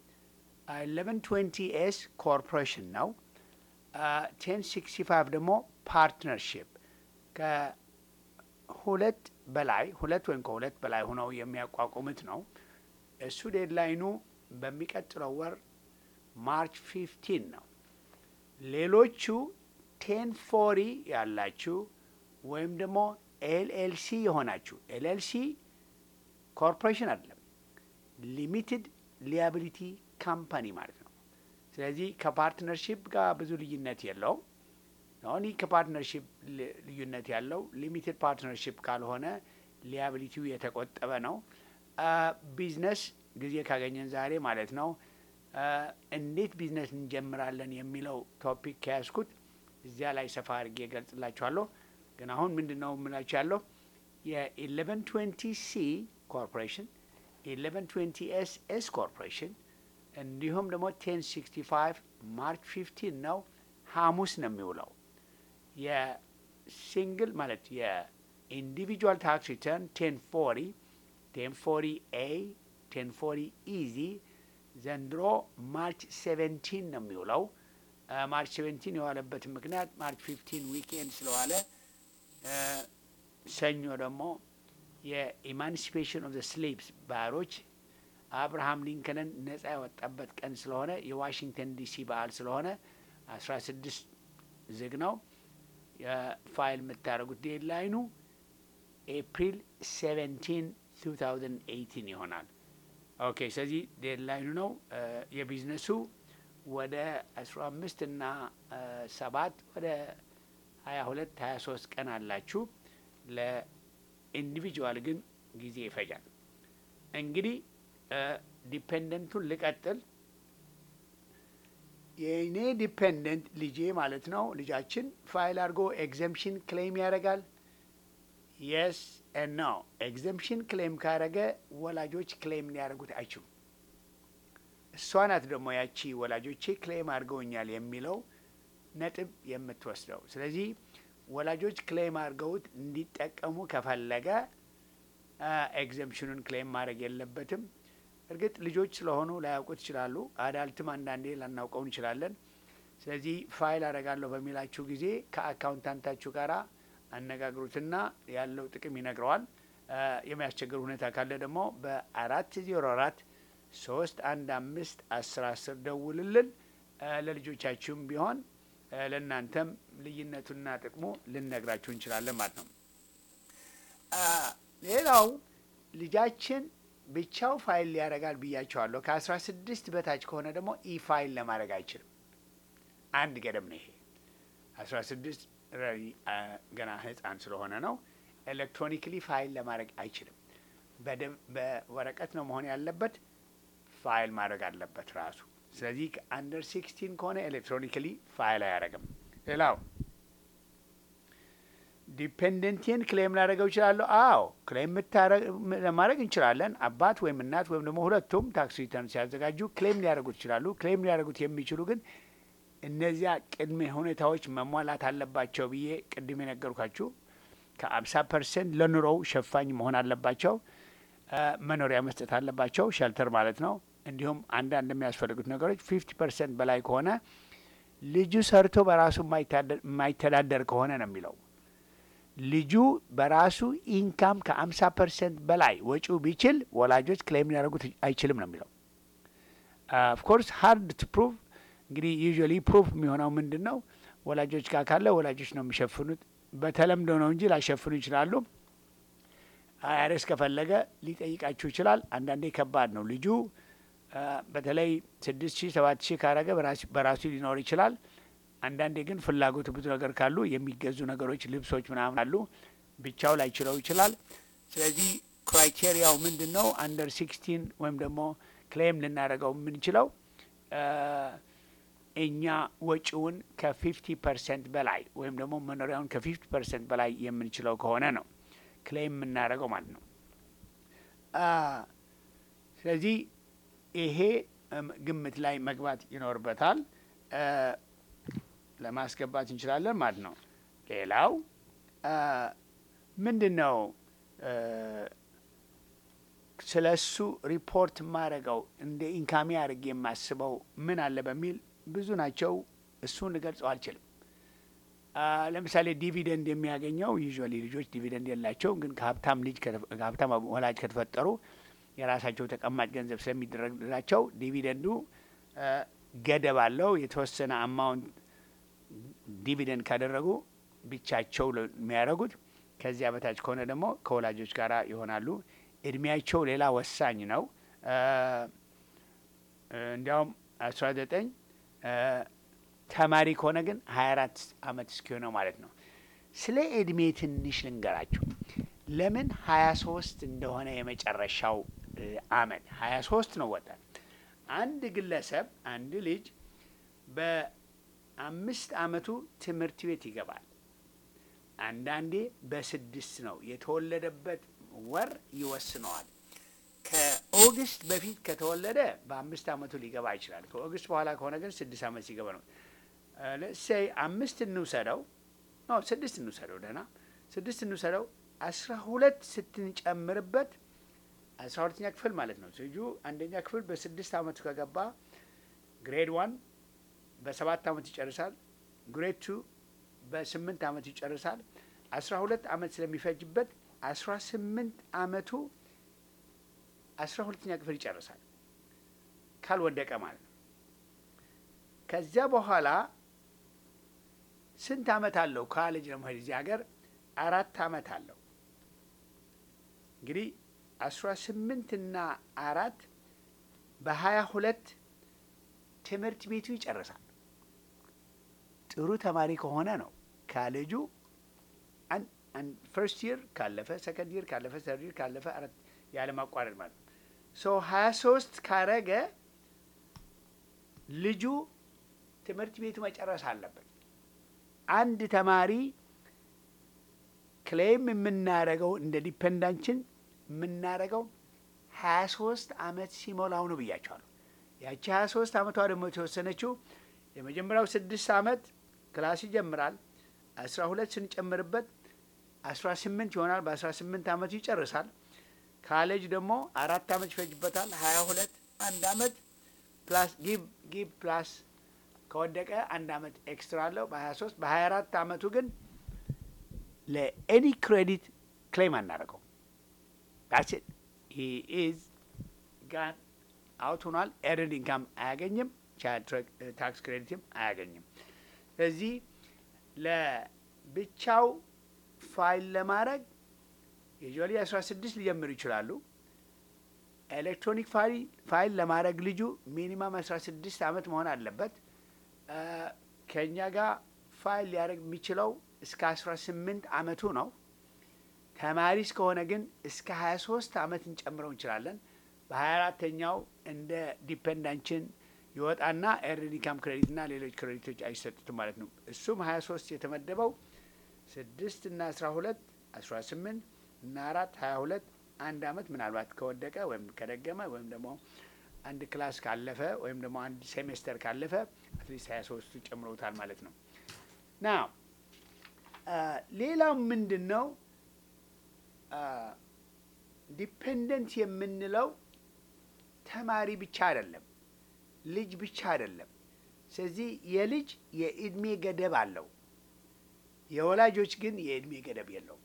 1120 ኤስ ኮርፖሬሽን ነው። 1065 ደግሞ ፓርትነርሽፕ ከሁለት በላይ ሁለት ወይም ከሁለት በላይ ሆነው የሚያቋቁሙት ነው። እሱ ዴድላይኑ በሚቀጥለው ወር ማርች 15 ነው። ሌሎቹ ቴን ፎሪ ያላችሁ ወይም ደግሞ ኤልኤልሲ የሆናችሁ ኤልኤልሲ ኮርፖሬሽን አይደለም፣ ሊሚትድ ሊያቢሊቲ ካምፓኒ ማለት ነው። ስለዚህ ከፓርትነርሺፕ ጋር ብዙ ልዩነት የለውም። አሁን ይህ ከፓርትነርሺፕ ል- ልዩነት ያለው ሊሚትድ ፓርትነርሺፕ ካልሆነ ሊያቢሊቲው የተቆጠበ ነው። አ፣ ቢዝነስ ጊዜ ካገኘን ዛሬ ማለት ነው አ፣ እንዴት ቢዝነስ እንጀምራለን የሚለው ቶፒክ ከያዝኩት እዚያ ላይ ሰፋ አድርጌ እገልጽላችኋለሁ። ግን አሁን ምንድን ነው የምላችሁ ያለው የኢሌቨን ትዌንቲ ሲ ኮርፖሬሽን ኢሌቨን ትዌንቲ ኤስ ኤስ ኮርፖሬሽን እንዲሁም ደግሞ ቴን ሲክስቲ ፋይቭ ማርች ፊፍቲን ነው ሐሙስ ነው የሚውለው። የሲንግል ማለት የኢንዲቪጁዋል ታክስ ሪተርን ቴን ፎሪ ቴን ፎሪ ኤ ቴን ፎሪ ኢዚ ዘንድሮ ማርች ሴቨንቲን ነው የሚውለው። አ፣ ማርች ሴቨንቲን የዋለበት ምክንያት ማርች ፊፍቲን ዊኬንድ ስለዋለ አ፣ ሰኞ ደግሞ የኢማንሲፔሽን ኦፍ ዘ ስሌቭስ ባሮች አብርሃም ሊንከንን ነጻ ያወጣበት ቀን ስለሆነ የዋሽንግተን ዲሲ በዓል ስለሆነ አስራ ስድስት ዝግ ነው። የፋይል የምታደርጉት ዴድላይኑ ኤፕሪል ሴቨንቲን ቱ ታውዘንድ ኤይቲን ይሆናል። ኦኬ ስለዚህ ዴድላይኑ ነው። የቢዝነሱ ወደ አስራ አምስት እና ሰባት ወደ ሀያ ሁለት ሀያ ሶስት ቀን አላችሁ። ለኢንዲቪጁዋል ግን ጊዜ ይፈጃል። እንግዲህ ዲፔንደንቱን ልቀጥል። የእኔ ዲፔንደንት ልጄ ማለት ነው። ልጃችን ፋይል አድርጎ ኤግዘምፕሽን ክሌም ያደርጋል። የስ ኖ ኤግዘምፕሽን ክሌም ካደረገ ወላጆች ክሌም ሊያደርጉት አይችሉም። እሷ ናት ደግሞ ያቺ ወላጆቼ ክሌም አድርገውኛል የሚለው ነጥብ የምትወስደው። ስለዚህ ወላጆች ክሌም አድርገውት እንዲጠቀሙ ከፈለገ ኤግዘምፕሽኑን ክሌም ማድረግ የለበትም። እርግጥ ልጆች ስለሆኑ ላያውቁት ይችላሉ። አዳልትም አንዳንዴ ላናውቀው እንችላለን። ስለዚህ ፋይል አደርጋለሁ በሚላችሁ ጊዜ ከአካውንታንታችሁ ጋር አነጋግሩትና ያለው ጥቅም ይነግረዋል። የሚያስቸግር ሁኔታ ካለ ደግሞ በአራት ዜሮ አራት ሶስት አንድ አምስት አስር አስር ደውልልን። ለልጆቻችሁም ቢሆን ለእናንተም ልዩነቱና ጥቅሙ ልነግራችሁ እንችላለን ማለት ነው። ሌላው ልጃችን ብቻው ፋይል ያደርጋል ብያቸዋለሁ። ከአስራ ስድስት በታች ከሆነ ደግሞ ኢ ፋይል ለማድረግ አይችልም። አንድ ገደብ ነው ይሄ። አስራ ስድስት ገና ህፃን ስለሆነ ነው። ኤሌክትሮኒክሊ ፋይል ለማድረግ አይችልም። በወረቀት ነው መሆን ያለበት። ፋይል ማድረግ አለበት ራሱ። ስለዚህ አንደር ሲክስቲን ከሆነ ኤሌክትሮኒክሊ ፋይል አያደርግም። ሌላው ዲፔንደንቴን ክሌም ላደረገው ይችላለሁ። አዎ ክሌም ለማድረግ እንችላለን። አባት ወይም እናት ወይም ደግሞ ሁለቱም ታክስ ሪተርን ሲያዘጋጁ ክሌም ሊያደርጉት ይችላሉ። ክሌም ሊያደርጉት የሚችሉ ግን እነዚያ ቅድመ ሁኔታዎች መሟላት አለባቸው ብዬ ቅድም የነገርኳችሁ ከአምሳ ፐርሰንት ለኑሮው ሸፋኝ መሆን አለባቸው። መኖሪያ መስጠት አለባቸው፣ ሸልተር ማለት ነው። እንዲሁም አንዳንድ የሚያስፈልጉት ነገሮች ፊፍቲ ፐርሰንት በላይ ከሆነ ልጁ ሰርቶ በራሱ የማይተዳደር ከሆነ ነው የሚለው ልጁ በራሱ ኢንካም ከአምሳ ፐርሰንት በላይ ወጪው ቢችል ወላጆች ክሌም ሊያደርጉት አይችልም ነው የሚለው። ኦፍኮርስ ሀርድ ቱ ፕሩቭ እንግዲህ ዩዥዋሊ ፕሩፍ የሚሆነው ምንድን ነው? ወላጆች ጋር ካለ ወላጆች ነው የሚሸፍኑት። በተለምዶ ነው እንጂ ላሸፍኑ ይችላሉ። አይአርኤስ ከፈለገ ሊጠይቃችሁ ይችላል። አንዳንዴ ከባድ ነው። ልጁ በተለይ ስድስት ሺህ ሰባት ሺህ ካረገ በራሱ ሊኖር ይችላል። አንዳንዴ ግን ፍላጎቱ ብዙ ነገር ካሉ የሚገዙ ነገሮች፣ ልብሶች ምናምን አሉ ብቻው ላይችለው ይችላል። ስለዚህ ክራይቴሪያው ምንድን ነው? አንደር ሲክስቲን ወይም ደግሞ ክሌም ልናደርገው የምንችለው እኛ ወጪውን ከፊፍቲ ፐርሰንት በላይ ወይም ደግሞ መኖሪያውን ከፊፍቲ ፐርሰንት በላይ የምንችለው ከሆነ ነው ክሌም የምናደርገው ማለት ነው። ስለዚህ ይሄ ግምት ላይ መግባት ይኖርበታል። ለማስገባት እንችላለን ማለት ነው። ሌላው ምንድን ነው ስለ እሱ ሪፖርት የማደርገው እንደ ኢንካሚ አድርጌ የማስበው ምን አለ በሚል ብዙ ናቸው። እሱን ልገልጸው አልችልም። ለምሳሌ ዲቪደንድ የሚያገኘው ዩዥዋሊ ልጆች ዲቪደንድ የላቸውም፣ ግን ከሀብታም ልጅ ከሀብታም ወላጅ ከተፈጠሩ የራሳቸው ተቀማጭ ገንዘብ ስለሚደረግላቸው ዲቪደንዱ ገደብ አለው። የተወሰነ አማውንት ዲቪደንድ ካደረጉ ብቻቸው የሚያደርጉት፣ ከዚያ በታች ከሆነ ደግሞ ከወላጆች ጋር ይሆናሉ። እድሜያቸው ሌላ ወሳኝ ነው። እንዲያውም አስራ ዘጠኝ ተማሪ ከሆነ ግን ሀያ አራት አመት እስኪሆነው ማለት ነው። ስለ እድሜ ትንሽ ልንገራችሁ። ለምን ሀያ ሶስት እንደሆነ የመጨረሻው አመት ሀያ ሶስት ነው ወጣት አንድ ግለሰብ አንድ ልጅ በአምስት አመቱ ትምህርት ቤት ይገባል። አንዳንዴ በስድስት ነው የተወለደበት ወር ይወስነዋል። ከኦገስት በፊት ከተወለደ በአምስት አመቱ ሊገባ ይችላል። ከኦገስት በኋላ ከሆነ ግን ስድስት አመት ሲገባ ነው። ለሴይ አምስት እንውሰደው፣ ስድስት እንውሰደው፣ ደህና ስድስት እንውሰደው። አስራ ሁለት ስትንጨምርበት አስራ ሁለተኛ ክፍል ማለት ነው። ልጁ አንደኛ ክፍል በስድስት አመቱ ከገባ ግሬድ ዋን በሰባት አመት ይጨርሳል። ግሬድ ቱ በስምንት አመት ይጨርሳል። አስራ ሁለት አመት ስለሚፈጅበት አስራ ስምንት አመቱ አስራ ሁለተኛ ክፍል ይጨርሳል። ካልወደቀ ማለት ነው። ከዚያ በኋላ ስንት ዓመት አለው ካሌጅ ለመሄድ እዚህ ሀገር አራት ዓመት አለው። እንግዲህ አስራ ስምንት እና አራት በሀያ ሁለት ትምህርት ቤቱ ይጨርሳል። ጥሩ ተማሪ ከሆነ ነው ካሌጁ ፈርስት ይር ካለፈ፣ ሰከንድ ይር ካለፈ፣ ሰርድ ይር ካለፈ አራት ያለማቋረጥ ማለት ነው። ሶ ሀያ ሶስት ካረገ ልጁ ትምህርት ቤቱ መጨረስ አለበት። አንድ ተማሪ ክሌም የምናረገው እንደ ዲፔንዳንችን የምናረገው ሀያ ሶስት አመት ሲሞላው ነው ብያቸዋለሁ። ያቺ ሀያ ሶስት አመቷ ደግሞ የተወሰነችው የመጀመሪያው ስድስት አመት ክላስ ይጀምራል። አስራ ሁለት ስንጨምርበት አስራ ስምንት ይሆናል። በአስራ ስምንት አመቱ ይጨርሳል። ካሌጅ ደግሞ አራት አመት ይፈጅበታል። ሀያ ሁለት አንድ አመት ፕላስ ጊቭ ጊቭ ፕላስ ከወደቀ አንድ አመት ኤክስትራ አለው በሀያ ሶስት በሀያ አራት አመቱ ግን ለኤኒ ክሬዲት ክሌም አናደርገው ዳትስ ኢት ሂ ኢዝ ጋን አውት ሆኗል። ኤርንድ ኢንካም አያገኝም። ቻይልድ ታክስ ክሬዲትም አያገኝም። ስለዚህ ለብቻው ፋይል ለማድረግ ዩዥዋሊ አስራ ስድስት ሊጀምሩ ይችላሉ። ኤሌክትሮኒክ ፋይል ለማድረግ ልጁ ሚኒማም አስራ ስድስት አመት መሆን አለበት። ከእኛ ጋር ፋይል ሊያደርግ የሚችለው እስከ አስራ ስምንት አመቱ ነው። ተማሪ እስከሆነ ግን እስከ ሀያ ሶስት አመት እንጨምረው እንችላለን። በሀያ አራተኛው እንደ ዲፔንዳንችን ይወጣና ኤርንድ ኢንካም ክሬዲት እና ሌሎች ክሬዲቶች አይሰጡትም ማለት ነው። እሱም ሀያ ሶስት የተመደበው ስድስት እና አስራ ሁለት አስራ ስምንት እና አራት ሀያ ሁለት አንድ አመት ምናልባት ከወደቀ ወይም ከደገመ ወይም ደግሞ አንድ ክላስ ካለፈ ወይም ደግሞ አንድ ሴሜስተር ካለፈ አትሊስት ሀያ ሶስቱ ጨምረውታል ማለት ነው። ና ሌላው ምንድን ነው ዲፔንደንት የምንለው ተማሪ ብቻ አይደለም፣ ልጅ ብቻ አይደለም። ስለዚህ የልጅ የእድሜ ገደብ አለው። የወላጆች ግን የእድሜ ገደብ የለውም።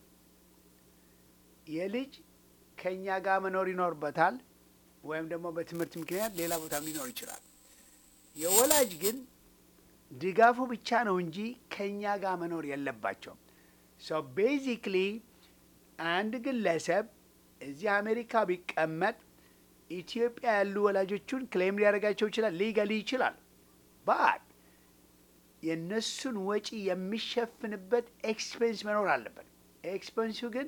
የልጅ ከእኛ ጋር መኖር ይኖርበታል ወይም ደግሞ በትምህርት ምክንያት ሌላ ቦታም ሊኖር ይችላል። የወላጅ ግን ድጋፉ ብቻ ነው እንጂ ከእኛ ጋር መኖር የለባቸውም። ሶ ቤዚክሊ አንድ ግለሰብ እዚህ አሜሪካ ቢቀመጥ ኢትዮጵያ ያሉ ወላጆቹን ክሌም ሊያደርጋቸው ይችላል፣ ሊገሊ ይችላል። ባት የእነሱን ወጪ የሚሸፍንበት ኤክስፔንስ መኖር አለበት። ኤክስፔንሱ ግን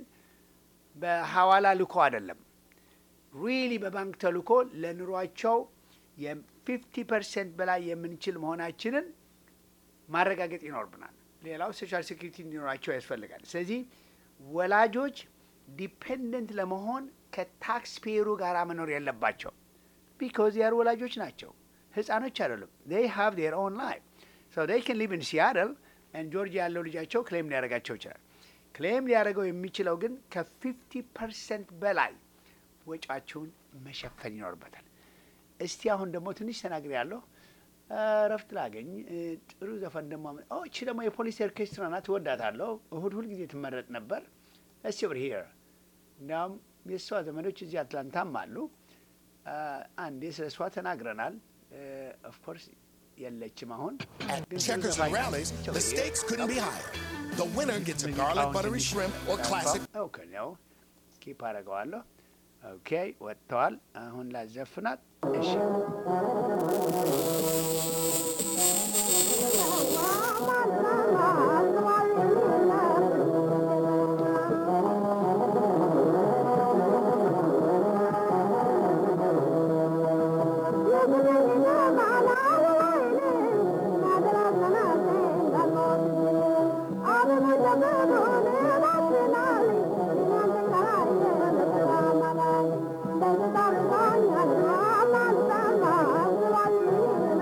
በሐዋላ ልኮ አይደለም፣ ሪሊ በባንክ ተልኮ ለኑሯቸው የፊፍቲ ፐርሰንት በላይ የምንችል መሆናችንን ማረጋገጥ ይኖርብናል። ሌላው ሶሻል ሴኩሪቲ እንዲኖራቸው ያስፈልጋል። ስለዚህ ወላጆች ዲፔንደንት ለመሆን ከታክስ ፔሩ ጋር መኖር የለባቸው። ቢኮዝ ያር ወላጆች ናቸው፣ ህፃኖች አይደሉም። ዴይ ሃቭ ዴር ኦን ላይፍ ሶ ዴይ ከን ሊቭ ኢን ሲያትል ኤንድ ጆርጂያ ያለው ልጃቸው ክሌም ሊያደርጋቸው ይችላል። ክሌም ሊያደርገው የሚችለው ግን ከፊፍቲ ፐርሰንት በላይ ወጪያቸውን መሸፈን ይኖርበታል። እስቲ አሁን ደግሞ ትንሽ ተናግሬ ያለሁ እረፍት ላገኝ ጥሩ ዘፈን ደግሞ እቺ ደግሞ የፖሊስ ኦርኬስትራ ናት። ትወዳታለሁ። እሁድ ሁልጊዜ ትመረጥ ነበር። እስቲ ኦቨር ሂር እንዲያውም የእሷ ዘመዶች እዚህ አትላንታም አሉ። አንዴ ስለ እሷ ተናግረናል። ኦፍኮርስ የለችም አሁን At checkers and rallies, the stakes couldn't be higher. The winner gets a garlic buttery shrimp or classic ኦኬ ነው ስኪፕ አደርገዋለሁ። ኦኬ ወጥተዋል። አሁን ላዘፍናት። እሺ Thank you.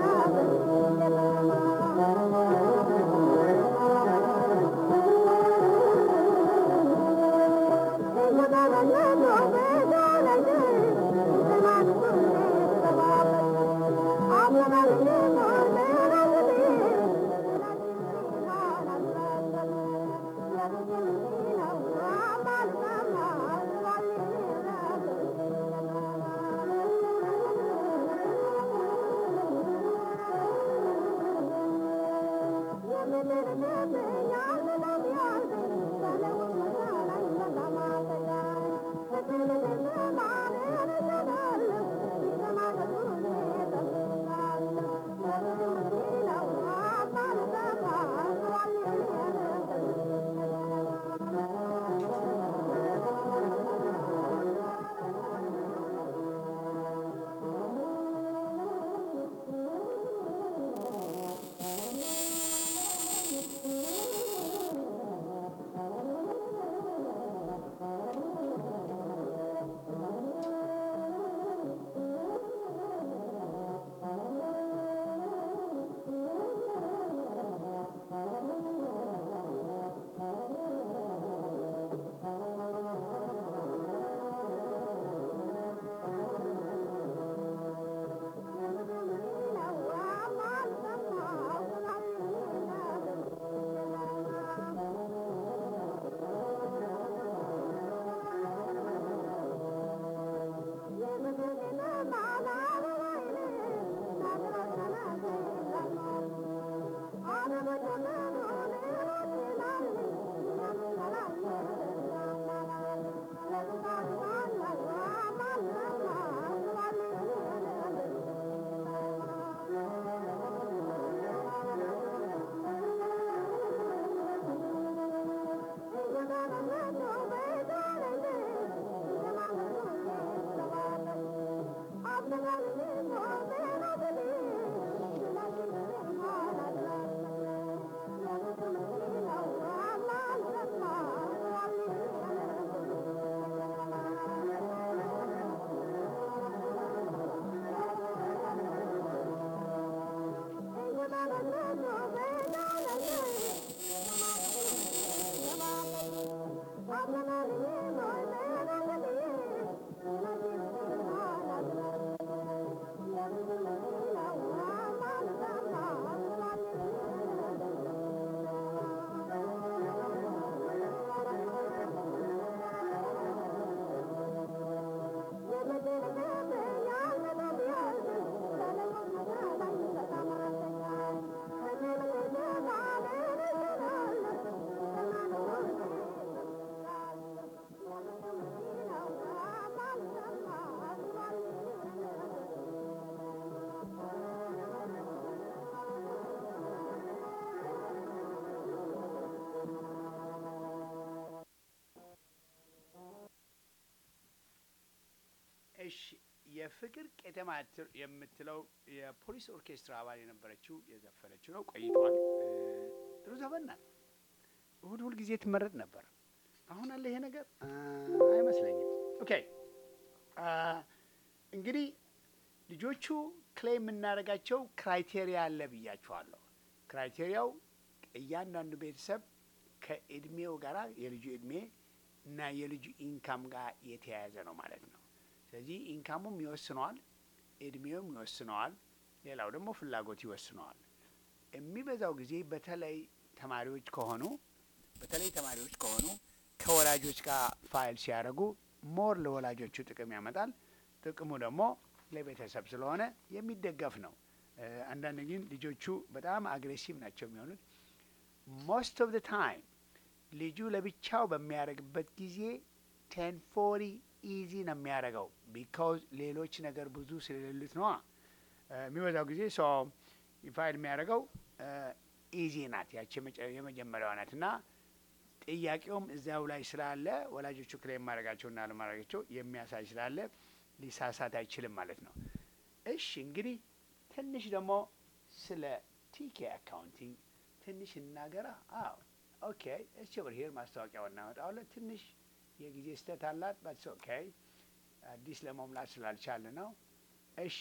እሺ የፍቅር ቄተማ ትር- የምትለው የፖሊስ ኦርኬስትራ አባል የነበረችው የዘፈነችው ነው። ቆይቷል። እ፣ ጥሩ ዘፈን ናት። እሁድ ሁል ጊዜ ትመረጥ ነበር። አሁን አለ ይሄ ነገር አ፣ አይመስለኝም። ኦኬ አ፣ እንግዲህ ልጆቹ ክሌም የምናደርጋቸው ክራይቴሪያ አለ ብያቸዋለሁ። ክራይቴሪያው እያንዳንዱ ቤተሰብ ከእድሜው ጋር የልጁ እድሜ እና የልጁ ኢንካም ጋር የተያያዘ ነው ማለት ነው። ስለዚህ ኢንካሙም ይወስነዋል፣ እድሜውም ይወስነዋል፣ ሌላው ደግሞ ፍላጎት ይወስነዋል። የሚበዛው ጊዜ በተለይ ተማሪዎች ከሆኑ በተለይ ተማሪዎች ከሆኑ ከወላጆች ጋር ፋይል ሲያደርጉ ሞር ለወላጆቹ ጥቅም ያመጣል። ጥቅሙ ደግሞ ለቤተሰብ ስለሆነ የሚደገፍ ነው። እ፣ አንዳንድ ግን ልጆቹ በጣም አግሬሲቭ ናቸው የሚሆኑት ሞስት ኦፍ ዘ ታይም ልጁ ለብቻው በሚያደርግበት ጊዜ ቴን ፎሪ ኢዚ ነው የሚያደርገው ቢካውዝ ሌሎች ነገር ብዙ ስለሌሉት ነዋ። እ፣ የሚበዛው ጊዜ ሰው ፋይል የሚያደርገው ኢዚ ናት ያቺ የመጨ- የመጀመሪያዋ ናት እና ጥያቄውም እዚያው ላይ ስላለ ወላጆቹ ክሌም ማድረጋቸውና አለማድረጋቸው የሚያሳይ ስላለ ሊሳሳት አይችልም ማለት ነው። እሺ እንግዲህ ትንሽ ደግሞ ስለ ቲኬ አካውንቲንግ ትንሽ እናገራ። አዎ ኦኬ። እሺ ብር ሄር ማስታወቂያው እናመጣዋለን። ትንሽ የጊዜ ስህተት አላት። ባትስ ኦኬ። አዲስ ለመሙላት ስላልቻለ ነው። እሺ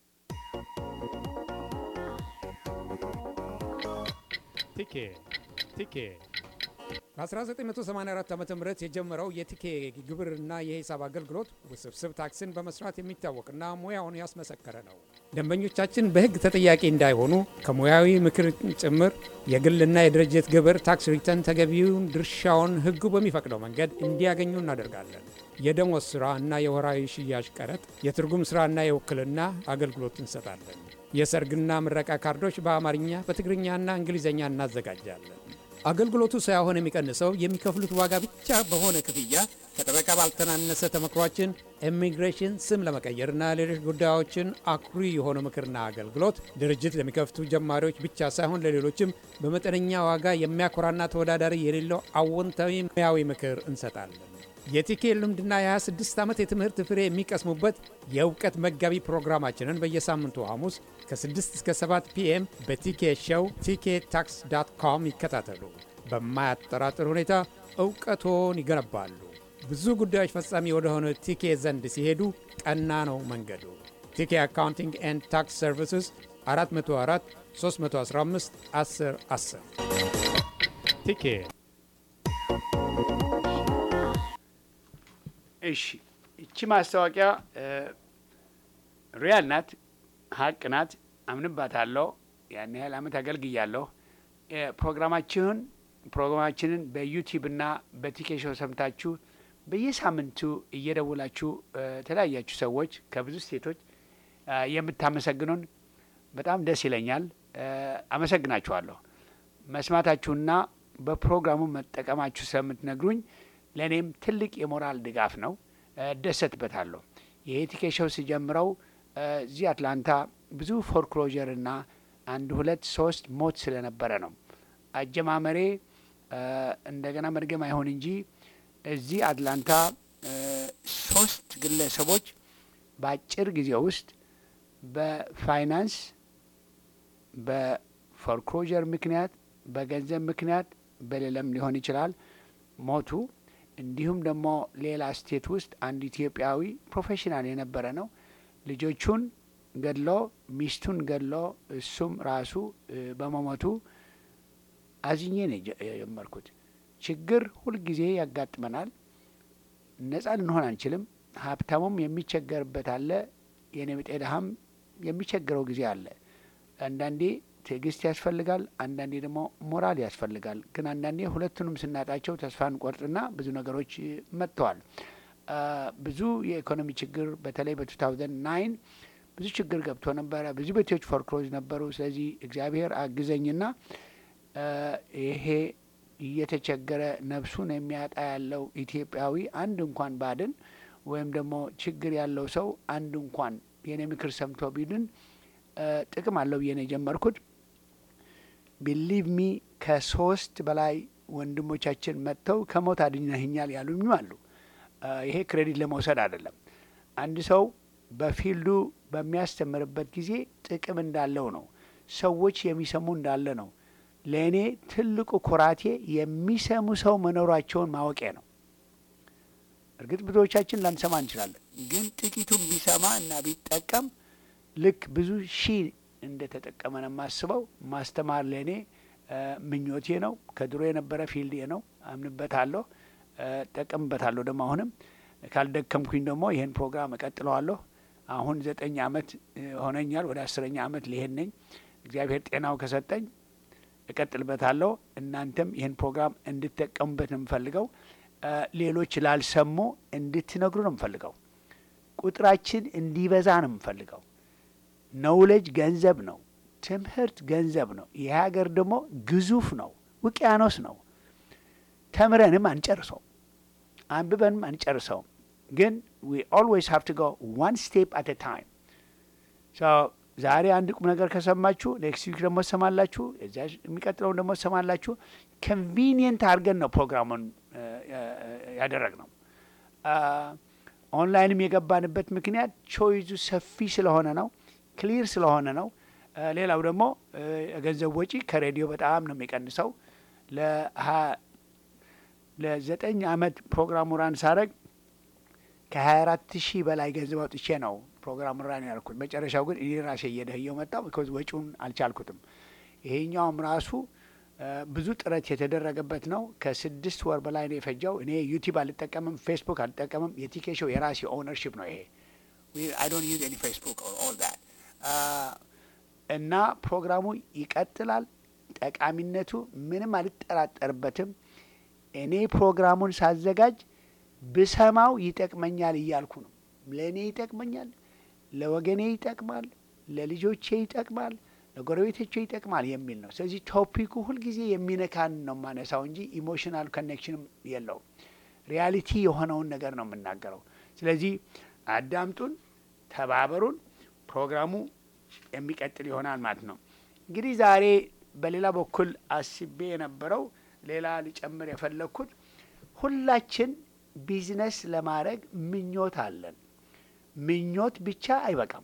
ቲኬ ቲኬ በ1984 ዓ ም የጀመረው የቲኬ ግብርና የሂሳብ አገልግሎት ውስብስብ ታክስን በመስራት የሚታወቅና ሙያውን ያስመሰከረ ነው። ደንበኞቻችን በሕግ ተጠያቂ እንዳይሆኑ ከሙያዊ ምክር ጭምር የግልና የድርጅት ግብር ታክስ ሪተርን ተገቢውን ድርሻውን ሕጉ በሚፈቅደው መንገድ እንዲያገኙ እናደርጋለን። የደሞዝ ሥራ እና የወራዊ ሽያጭ ቀረጥ፣ የትርጉም ሥራና የውክልና አገልግሎት እንሰጣለን። የሰርግና ምረቃ ካርዶች በአማርኛ በትግርኛና እንግሊዝኛ እናዘጋጃለን። አገልግሎቱ ሳይሆን የሚቀንሰው የሚከፍሉት ዋጋ ብቻ በሆነ ክፍያ ከጠበቃ ባልተናነሰ ተመክሯችን ኢሚግሬሽን ስም ለመቀየርና ሌሎች ጉዳዮችን አኩሪ የሆነ ምክርና አገልግሎት ድርጅት ለሚከፍቱ ጀማሪዎች ብቻ ሳይሆን ለሌሎችም በመጠነኛ ዋጋ የሚያኮራና ተወዳዳሪ የሌለው አዎንታዊ ሙያዊ ምክር እንሰጣለን። የቲኬ ልምድና የ26 ዓመት የትምህርት ፍሬ የሚቀስሙበት የእውቀት መጋቢ ፕሮግራማችንን በየሳምንቱ ሐሙስ ከ6 እስከ 7 ፒኤም በቲኬ ሾው ቲኬ ታክስ ዳት ኮም ይከታተሉ። በማያጠራጥር ሁኔታ እውቀቶን ይገነባሉ። ብዙ ጉዳዮች ፈጻሚ ወደሆነ ቲኬ ዘንድ ሲሄዱ ቀና ነው መንገዱ። ቲኬ አካውንቲንግ ኤንድ ታክስ ሰርቪስስ 404 315 10 10 ቲኬ እሺ እቺ ማስታወቂያ ሪያል ናት፣ ሀቅ ናት፣ አምንባታለሁ። ያን ያህል አመት አገልግያለሁ። እ፣ ፕሮግራማችሁን ፕሮግራማችንን በዩቲዩብ እና በቲኬሾ ሰምታችሁ በየሳምንቱ እየደውላችሁ እ፣ የተለያያችሁ ሰዎች ከብዙ ስቴቶች እ፣ የምታመሰግኑን በጣም ደስ ይለኛል። እ፣ አመሰግናችኋለሁ። መስማታችሁና በፕሮግራሙ መጠቀማችሁ ስለምትነግሩኝ ለእኔም ትልቅ የሞራል ድጋፍ ነው። እ፣ እደሰትበታለሁ። የኤቲኬሽው ሲጀምረው እ፣ እዚህ አትላንታ ብዙ ፎርክሎዥር እና አንድ ሁለት ሶስት ሞት ስለነበረ ነው። አጀማመሬ እ፣ እንደገና መድገም አይሆን እንጂ እዚህ አትላንታ እ፣ ሶስት ግለሰቦች በአጭር ጊዜ ውስጥ በፋይናንስ በፎርክሎዥር ምክንያት በገንዘብ ምክንያት በሌለም ሊሆን ይችላል ሞቱ። እንዲሁም ደግሞ ሌላ ስቴት ውስጥ አንድ ኢትዮጵያዊ ፕሮፌሽናል የነበረ ነው ልጆቹን ገድሎ ሚስቱን ገድሎ እሱም ራሱ እ፣ በመሞቱ አዝኜ ነው የጀ- የጀመርኩት። ችግር ሁልጊዜ ያጋጥመናል። ነጻ ልንሆን አንችልም። ሀብታሙም የሚቸገርበት አለ፣ የኔ ብጤ ድሀም የሚቸግረው ጊዜ አለ። አንዳንዴ ትዕግስት ያስፈልጋል፣ አንዳንዴ ደግሞ ሞራል ያስፈልጋል። ግን አንዳንዴ ሁለቱንም ስናጣቸው ተስፋ እንቆርጥና ብዙ ነገሮች እ፣ መጥተዋል። አ፣ ብዙ የኢኮኖሚ ችግር በተለይ በ2009 ብዙ ችግር ገብቶ ነበረ። ብዙ ቤቶች ፎርክሎዝ ነበሩ። ስለዚህ እግዚአብሔር አግዘኝና አ፣ ይሄ እየተቸገረ ነፍሱን የሚያጣ ያለው ኢትዮጵያዊ አንድ እንኳን ባድን ወይም ደግሞ ችግር ያለው ሰው አንድ እንኳን የኔ ምክር ሰምቶ ቢድን አ፣ ጥቅም አለው ብዬ ነው የጀመርኩት። ቢሊቭ ሚ ከሶስት በላይ ወንድሞቻችን መጥተው ከሞት አድነህኛል ያሉኝም አሉ። አ፣ ይሄ ክሬዲት ለመውሰድ አይደለም። አንድ ሰው በፊልዱ በሚያስተምርበት ጊዜ ጥቅም እንዳለው ነው። ሰዎች የሚሰሙ እንዳለ ነው። ለእኔ ትልቁ ኩራቴ የሚሰሙ ሰው መኖራቸውን ማወቄ ነው። እርግጥ ብዙዎቻችን ላንሰማ እንችላለን፣ ግን ጥቂቱን ቢሰማ እና ቢጠቀም ልክ ብዙ ሺህ እንደተጠቀመ ነው የማስበው። ማስተማር ለእኔ ምኞቴ ነው። ከድሮ የነበረ ፊልዴ ነው። አምንበታለሁ፣ ጠቀምበታለሁ። ደግሞ አሁንም ካልደከምኩኝ ደግሞ ይህን ፕሮግራም እቀጥለዋለሁ። አሁን ዘጠኝ አመት ሆነኛል። ወደ አስረኛ አመት ሊሄድ ነኝ። እግዚአብሔር ጤናው ከሰጠኝ እቀጥልበታለሁ። እናንተም ይህን ፕሮግራም እንድትጠቀሙበት ነው የምፈልገው። ሌሎች ላልሰሙ እንድትነግሩ ነው የምፈልገው። ቁጥራችን እንዲበዛ ነው የምፈልገው። ነውለጅ ገንዘብ ነው። ትምህርት ገንዘብ ነው። ይህ ሀገር ደግሞ ግዙፍ ነው፣ ውቅያኖስ ነው። ተምረንም አንጨርሰውም፣ አንብበንም አንጨርሰውም። ግን ዊ ኦልዌይስ ሃቭ ቱ ጎ ዋን ስቴፕ አት ታይም። ዛሬ አንድ ቁም ነገር ከሰማችሁ ኔክስት ዊክ ደግሞ ሰማላችሁ፣ እዚያ የሚቀጥለውን ደግሞ ሰማላችሁ። ኮንቪኒየንት አድርገን ነው ፕሮግራሙን ያደረግ ነው። ኦንላይንም የገባንበት ምክንያት ቾይዙ ሰፊ ስለሆነ ነው፣ ክሊር ስለሆነ ነው። ሌላው ደግሞ የገንዘብ ወጪ ከሬዲዮ በጣም ነው የሚቀንሰው። ለዘጠኝ አመት ፕሮግራሙ ራን ሳረግ ከሀያ አራት ሺህ በላይ ገንዘብ አውጥቼ ነው ፕሮግራሙ ራን ያልኩት። መጨረሻው ግን እኔ ራሴ እየደህየው መጣው። ቢኮዝ ወጪውን አልቻልኩትም። ይሄኛውም ራሱ ብዙ ጥረት የተደረገበት ነው። ከስድስት ወር በላይ ነው የፈጀው። እኔ ዩቲዩብ አልጠቀምም፣ ፌስቡክ አልጠቀምም። የቲኬ ሾው የራሴ ኦውነርሽፕ ነው ይሄ። አይ ዶንት ዩዝ ኤኒ ፌስቡክ ኦል ዛት እና ፕሮግራሙ ይቀጥላል። ጠቃሚነቱ ምንም አልጠራጠርበትም። እኔ ፕሮግራሙን ሳዘጋጅ ብሰማው ይጠቅመኛል እያልኩ ነው። ለእኔ ይጠቅመኛል፣ ለወገኔ ይጠቅማል፣ ለልጆቼ ይጠቅማል፣ ለጎረቤቶቼ ይጠቅማል የሚል ነው። ስለዚህ ቶፒኩ ሁልጊዜ የሚነካን ነው የማነሳው እንጂ ኢሞሽናል ኮኔክሽንም የለውም። ሪያሊቲ የሆነውን ነገር ነው የምናገረው። ስለዚህ አዳምጡን፣ ተባበሩን። ፕሮግራሙ የሚቀጥል ይሆናል ማለት ነው። እንግዲህ ዛሬ በሌላ በኩል አስቤ የነበረው ሌላ ሊጨምር የፈለግኩት ሁላችን ቢዝነስ ለማድረግ ምኞት አለን። ምኞት ብቻ አይበቃም።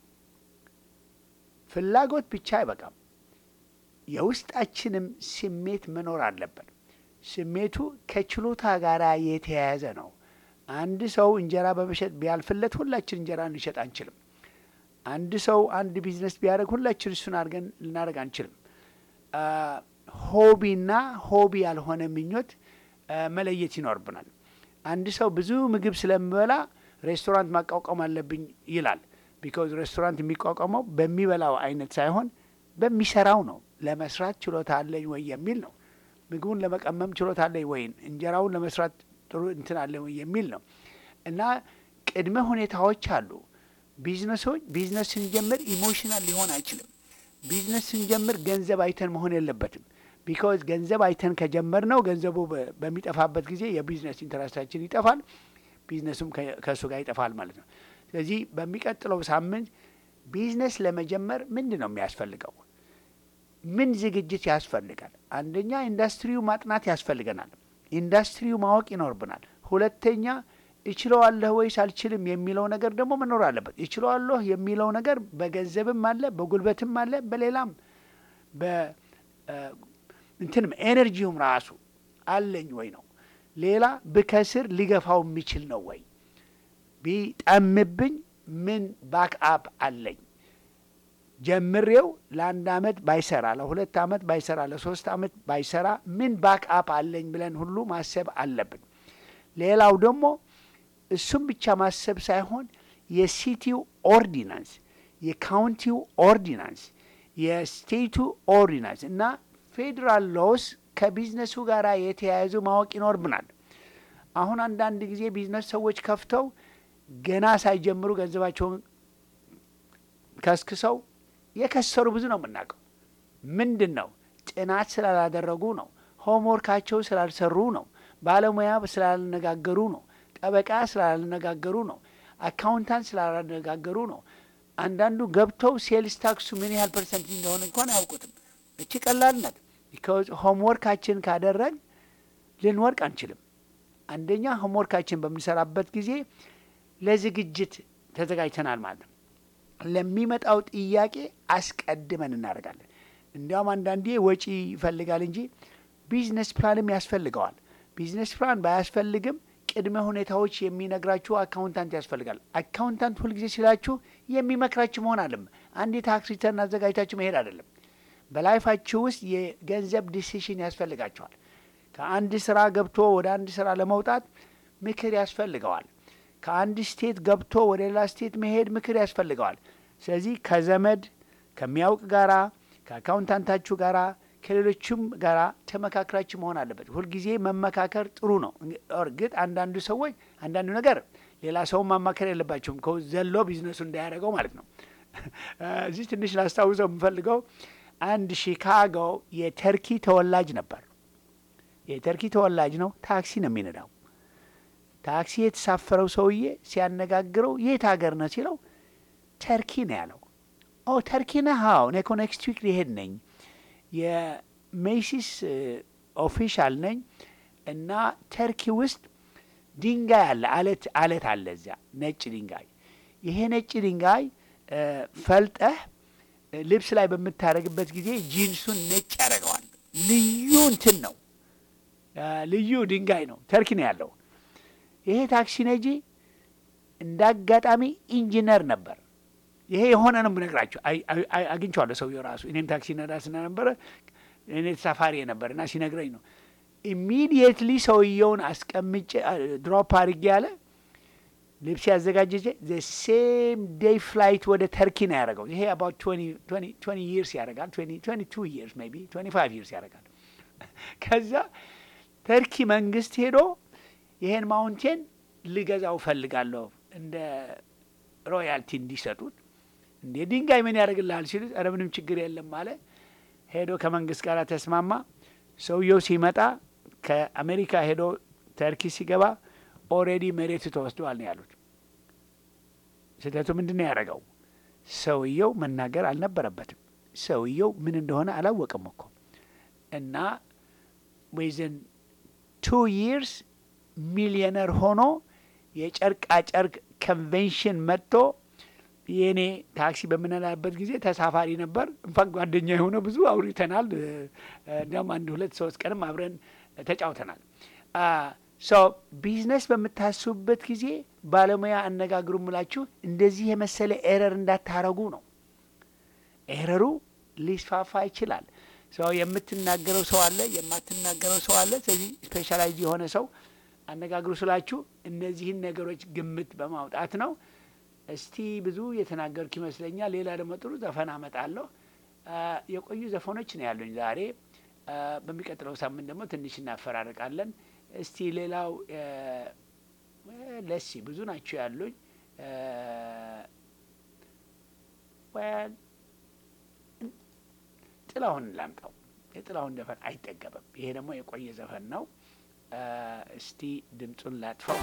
ፍላጎት ብቻ አይበቃም። የውስጣችንም ስሜት መኖር አለበት። ስሜቱ ከችሎታ ጋር የተያያዘ ነው። አንድ ሰው እንጀራ በመሸጥ ቢያልፍለት ሁላችን እንጀራ እንሸጥ አንችልም። አንድ ሰው አንድ ቢዝነስ ቢያደርግ ሁላችን እሱን አድርገን ልናደርግ አንችልም። ሆቢና ሆቢ ያልሆነ ምኞት መለየት ይኖርብናል። አንድ ሰው ብዙ ምግብ ስለሚበላ ሬስቶራንት ማቋቋም አለብኝ ይላል። ቢካዝ ሬስቶራንት የሚቋቋመው በሚበላው አይነት ሳይሆን በሚሰራው ነው። ለመስራት ችሎታ አለኝ ወይ የሚል ነው። ምግቡን ለመቀመም ችሎታ አለኝ ወይ፣ እንጀራውን ለመስራት ጥሩ እንትን አለኝ ወይ የሚል ነው። እና ቅድመ ሁኔታዎች አሉ። ቢዝነሶች ቢዝነስ ስንጀምር ኢሞሽናል ሊሆን አይችልም። ቢዝነስ ስንጀምር ገንዘብ አይተን መሆን የለበትም። ቢካዝ ገንዘብ አይተን ከጀመር ነው ገንዘቡ በሚጠፋበት ጊዜ የቢዝነስ ኢንተረስታችን ይጠፋል፣ ቢዝነሱም ከእሱ ጋር ይጠፋል ማለት ነው። ስለዚህ በሚቀጥለው ሳምንት ቢዝነስ ለመጀመር ምንድን ነው የሚያስፈልገው? ምን ዝግጅት ያስፈልጋል? አንደኛ ኢንዱስትሪው ማጥናት ያስፈልገናል። ኢንዱስትሪው ማወቅ ይኖርብናል። ሁለተኛ እችለዋለሁ ወይስ አልችልም የሚለው ነገር ደግሞ መኖር አለበት። እችለዋለሁ የሚለው ነገር በገንዘብም አለ፣ በጉልበትም አለ፣ በሌላም እንትንም ኤነርጂውም ራሱ አለኝ ወይ ነው። ሌላ ብከስር ሊገፋው የሚችል ነው ወይ? ቢጠምብኝ ምን ባክ አፕ አለኝ? ጀምሬው ለአንድ አመት ባይሰራ፣ ለሁለት አመት ባይሰራ፣ ለሶስት አመት ባይሰራ ምን ባክ አፕ አለኝ ብለን ሁሉ ማሰብ አለብን። ሌላው ደግሞ እሱም ብቻ ማሰብ ሳይሆን የሲቲው ኦርዲናንስ፣ የካውንቲው ኦርዲናንስ፣ የስቴቱ ኦርዲናንስ እና ፌዴራል ሎስ ከቢዝነሱ ጋር የተያያዙ ማወቅ ይኖርብናል። አሁን አንዳንድ ጊዜ ቢዝነስ ሰዎች ከፍተው ገና ሳይጀምሩ ገንዘባቸውን ከስክሰው የከሰሩ ብዙ ነው የምናውቀው። ምንድን ነው? ጥናት ስላላደረጉ ነው። ሆምወርካቸው ስላልሰሩ ነው። ባለሙያ ስላልነጋገሩ ነው። ጠበቃ ስላልነጋገሩ ነው። አካውንታንት ስላልነጋገሩ ነው። አንዳንዱ ገብተው ሴልስ ታክሱ ምን ያህል ፐርሰንት እንደሆነ እንኳን አያውቁትም። እቺ ቀላል ናት። ቢካዝ ሆምወርካችን ካደረግ ልንወርቅ አንችልም። አንደኛ ሆምወርካችን በምንሰራበት ጊዜ ለዝግጅት ተዘጋጅተናል ማለት ነው። ለሚመጣው ጥያቄ አስቀድመን እናደርጋለን። እንዲያውም አንዳንዴ ወጪ ይፈልጋል እንጂ ቢዝነስ ፕላንም ያስፈልገዋል። ቢዝነስ ፕላን ባያስፈልግም ቅድመ ሁኔታዎች የሚነግራችሁ አካውንታንት ያስፈልጋል። አካውንታንት ሁልጊዜ ሲላችሁ የሚመክራችሁ መሆን አለም። አንድ የታክስ ሪተርን አዘጋጅታችሁ መሄድ አይደለም። በላይፋችሁ ውስጥ የገንዘብ ዲሲሽን ያስፈልጋቸዋል። ከአንድ ስራ ገብቶ ወደ አንድ ስራ ለመውጣት ምክር ያስፈልገዋል። ከአንድ ስቴት ገብቶ ወደ ሌላ ስቴት መሄድ ምክር ያስፈልገዋል። ስለዚህ ከዘመድ ከሚያውቅ ጋራ ከአካውንታንታችሁ ጋራ ከሌሎችም ጋራ ተመካክራችሁ መሆን አለበት። ሁልጊዜ መመካከር ጥሩ ነው። እርግጥ አንዳንዱ ሰዎች አንዳንዱ ነገር ሌላ ሰውን ማማከር የለባቸውም ከ ዘሎ ቢዝነሱ እንዳያደርገው ማለት ነው። እዚህ ትንሽ ላስታውሰው የምፈልገው አንድ ሺካጎ የተርኪ ተወላጅ ነበር። የተርኪ ተወላጅ ነው። ታክሲ ነው የሚነዳው። ታክሲ የተሳፈረው ሰውዬ ሲያነጋግረው የት ሀገር ነው ሲለው ተርኪ ነው ያለው። ኦ ተርኪ ነህ? አዎ እኔ እኮ ኔክስት ዊክ ሊሄድ ነኝ የሜሲስ ኦፊሻል ነኝ እና ተርኪ ውስጥ ድንጋይ አለ፣ አለት አለት አለ እዚያ ነጭ ድንጋይ። ይሄ ነጭ ድንጋይ ፈልጠህ ልብስ ላይ በምታደርግበት ጊዜ ጂንሱን ነጭ ያደርገዋል። ልዩ እንትን ነው፣ ልዩ ድንጋይ ነው። ተርኪ ነው ያለው። ይሄ ታክሲ ነጂ እንደ አጋጣሚ ኢንጂነር ነበር። ይሄ የሆነ ነው ብነግራቸው አግኝቼዋለሁ። ሰውየው ራሱ እኔም ታክሲ ነዳ ስለነበረ እኔ ተሳፋሪ ነበር እና ሲነግረኝ ነው ኢሚዲየትሊ ሰውየውን አስቀምጬ ድሮፕ አድርጌ ያለ ልብስ ያዘጋጀ ዘ ሴም ዴይ ፍላይት ወደ ተርኪ ነው ያደረገው። ይሄ አባውት ትዌንቲ ይርስ ያደርጋል። ትዌንቲ ቱ ይርስ ሜይ ቢ ትዌንቲ ፋይቭ ይርስ ያደርጋል። ከዛ ተርኪ መንግስት ሄዶ ይሄን ማውንቴን ልገዛው ፈልጋለሁ እንደ ሮያልቲ እንዲሰጡት እንዴ ድንጋይ ምን ያደርግልሃል ሲሉት፣ ኧረ ምንም ችግር የለም አለ። ሄዶ ከመንግስት ጋር ተስማማ። ሰውየው ሲመጣ ከአሜሪካ ሄዶ ተርኪ ሲገባ ኦልሬዲ መሬቱ ተወስደዋል ነው ያሉት። ስህተቱ ምንድን ነው ያደረገው? ሰውየው መናገር አልነበረበትም። ሰውየው ምን እንደሆነ አላወቅም እኮ እና ወይዘን ቱ ይርስ ሚሊዮነር ሆኖ የጨርቃ ጨርቅ ኮንቬንሽን መጥቶ የእኔ ታክሲ በምንላበት ጊዜ ተሳፋሪ ነበር። እንኳን ጓደኛ የሆነ ብዙ አውርተናል። እንዲያውም አንድ ሁለት ሶስት ቀንም አብረን ተጫውተናል። ሶ ቢዝነስ በምታስቡበት ጊዜ ባለሙያ አነጋግሩ ምላችሁ እንደዚህ የመሰለ ኤረር እንዳታረጉ ነው። ኤረሩ ሊስፋፋ ይችላል። ሰው የምትናገረው ሰው አለ፣ የማትናገረው ሰው አለ። ስለዚህ ስፔሻላይዝ የሆነ ሰው አነጋግሩ ስላችሁ እነዚህን ነገሮች ግምት በማውጣት ነው። እስቲ ብዙ የተናገርኩ ይመስለኛል። ሌላ ደግሞ ጥሩ ዘፈን አመጣለሁ። የቆዩ ዘፈኖች ነው ያሉኝ ዛሬ። በሚቀጥለው ሳምንት ደግሞ ትንሽ እናፈራርቃለን። እስቲ ሌላው ለሲ ብዙ ናቸው ያሉኝ። ጥላሁን ላምጣው። የጥላሁን ዘፈን አይጠገብም። ይሄ ደግሞ የቆየ ዘፈን ነው። እስቲ ድምፁን ላጥፋው።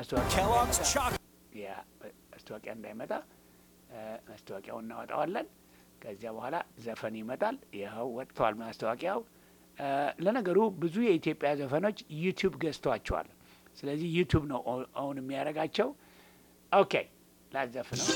ያ ማስታወቂያ እንዳይመጣ ማስታወቂያውን እናወጣዋለን። ከዚያ በኋላ ዘፈን ይመጣል። ይኸው ወጥተዋል ማስታወቂያው። ለነገሩ ብዙ የኢትዮጵያ ዘፈኖች ዩቲዩብ ገዝቷቸዋል። ስለዚህ ዩቲዩብ ነው አሁን የሚያደርጋቸው። ኦኬ ላዘፍ ነው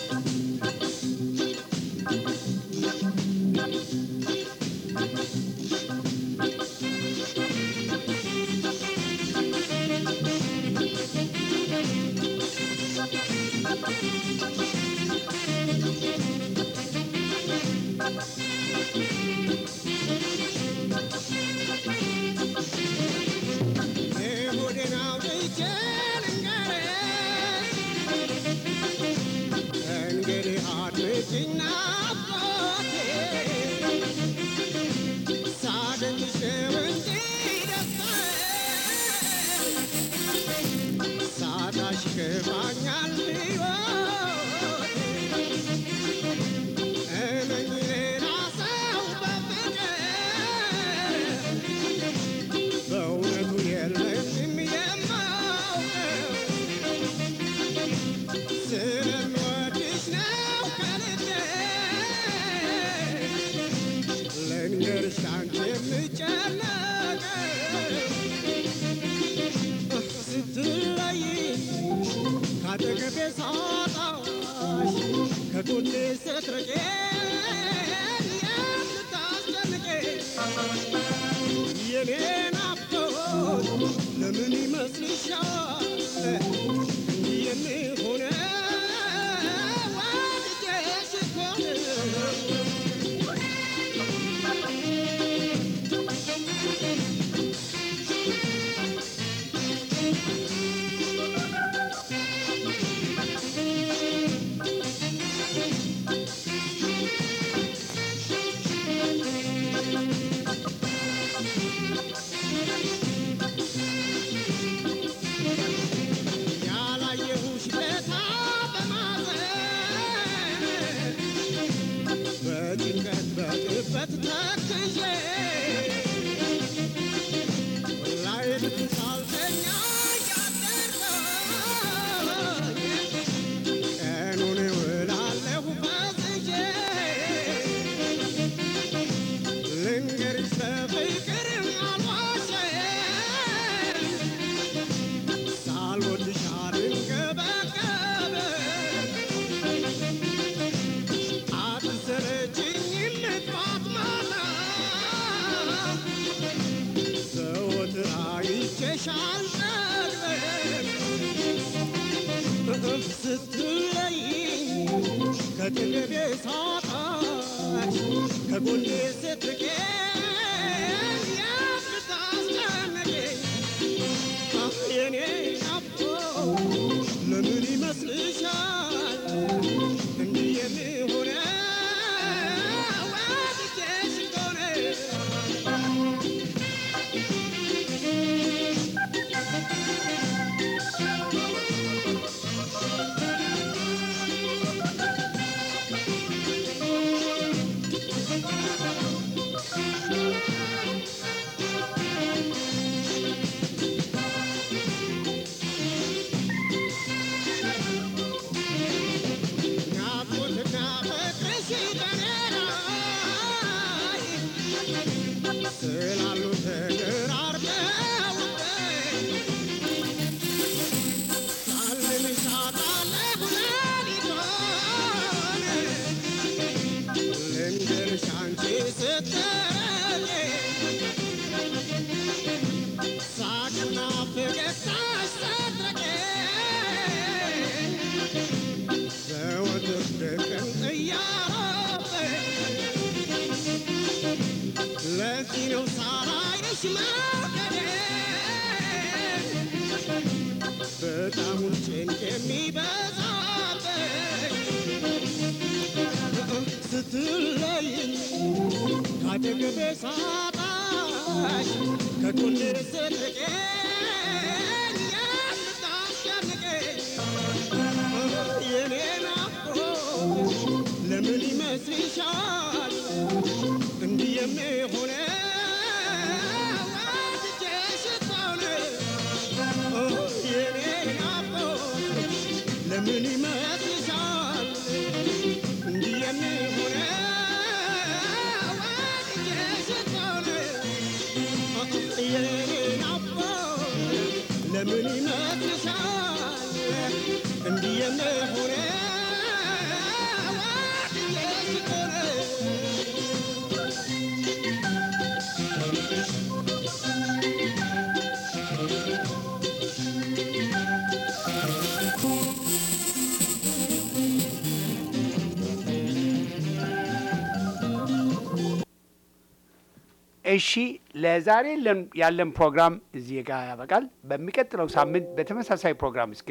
ስለምወድሽ ነው ከልቤ ከጎኔ ስትርቄን የምታስጨንቄን የኔ ናፍቆት ለምን ይመስልሻል እንዲህ የሚሆነው ወድጄሽ እኮ ነው። ያላየሁሽ ለታ በማዘን በጭንቀት በቅበት ተክዤ ላይት ሳልተኛ ያደርገኝ ቀኑን እውላለሁ ፈዝዤ ልንገርሽ በፍቅር አልዋሸም ሳልወድሽ አልንገበገብ አትሰለችኝም ጠዋት ማታ ዘወትር አይቼሽ አልጠግብም ስትለይኝ ከጥገቤ ሳጣሽ ከጎኔ ስትርቄን የምታስጨንቀኝ የኔ ናፍቆት ለምን ይመስልሻል እንዲህ የሚሆነው ወድጄሽ እኮ ነው። ናፍቆትና ፍቅርሽ በኔ ላይ ስላሉ ተደራርበውብኝ ሳልምሽ አጣለሁ ሌሊቱን ልንገርሽ አንቺ ስትረቂ ሳቅና ፈገግታሽ ሰትረቄኝ ዘወትር ድቅን እያረፈኝ ለዚህ ነው ሳላይሽ መውደዴን በጣሙን ጭንቅ የሚበዛብኝ ስትለይኝ ካጠገቤ ሳጣሽ ከጎኔ ስትርቄን የምታስጨንቀኝ የኔ ናፍቆት ለምን ይመስልሻል እንዲህ የሚሆነው ወድጄሽ እኮ ነው። የኔ ናፍቆት ለምን ይመስልሻል እንዲህ የሚሆነው ወድጄሽ እኮ ነው። የኔ ናፍቆት ለምን ይመስልሻል እንዲህ የሚሆነው ወድጄሽ እኮ ነው። እሺ ለዛሬ ለን- ያለን ፕሮግራም እዚህ ጋር ያበቃል። በሚቀጥለው ሳምንት በተመሳሳይ ፕሮግራም እስክ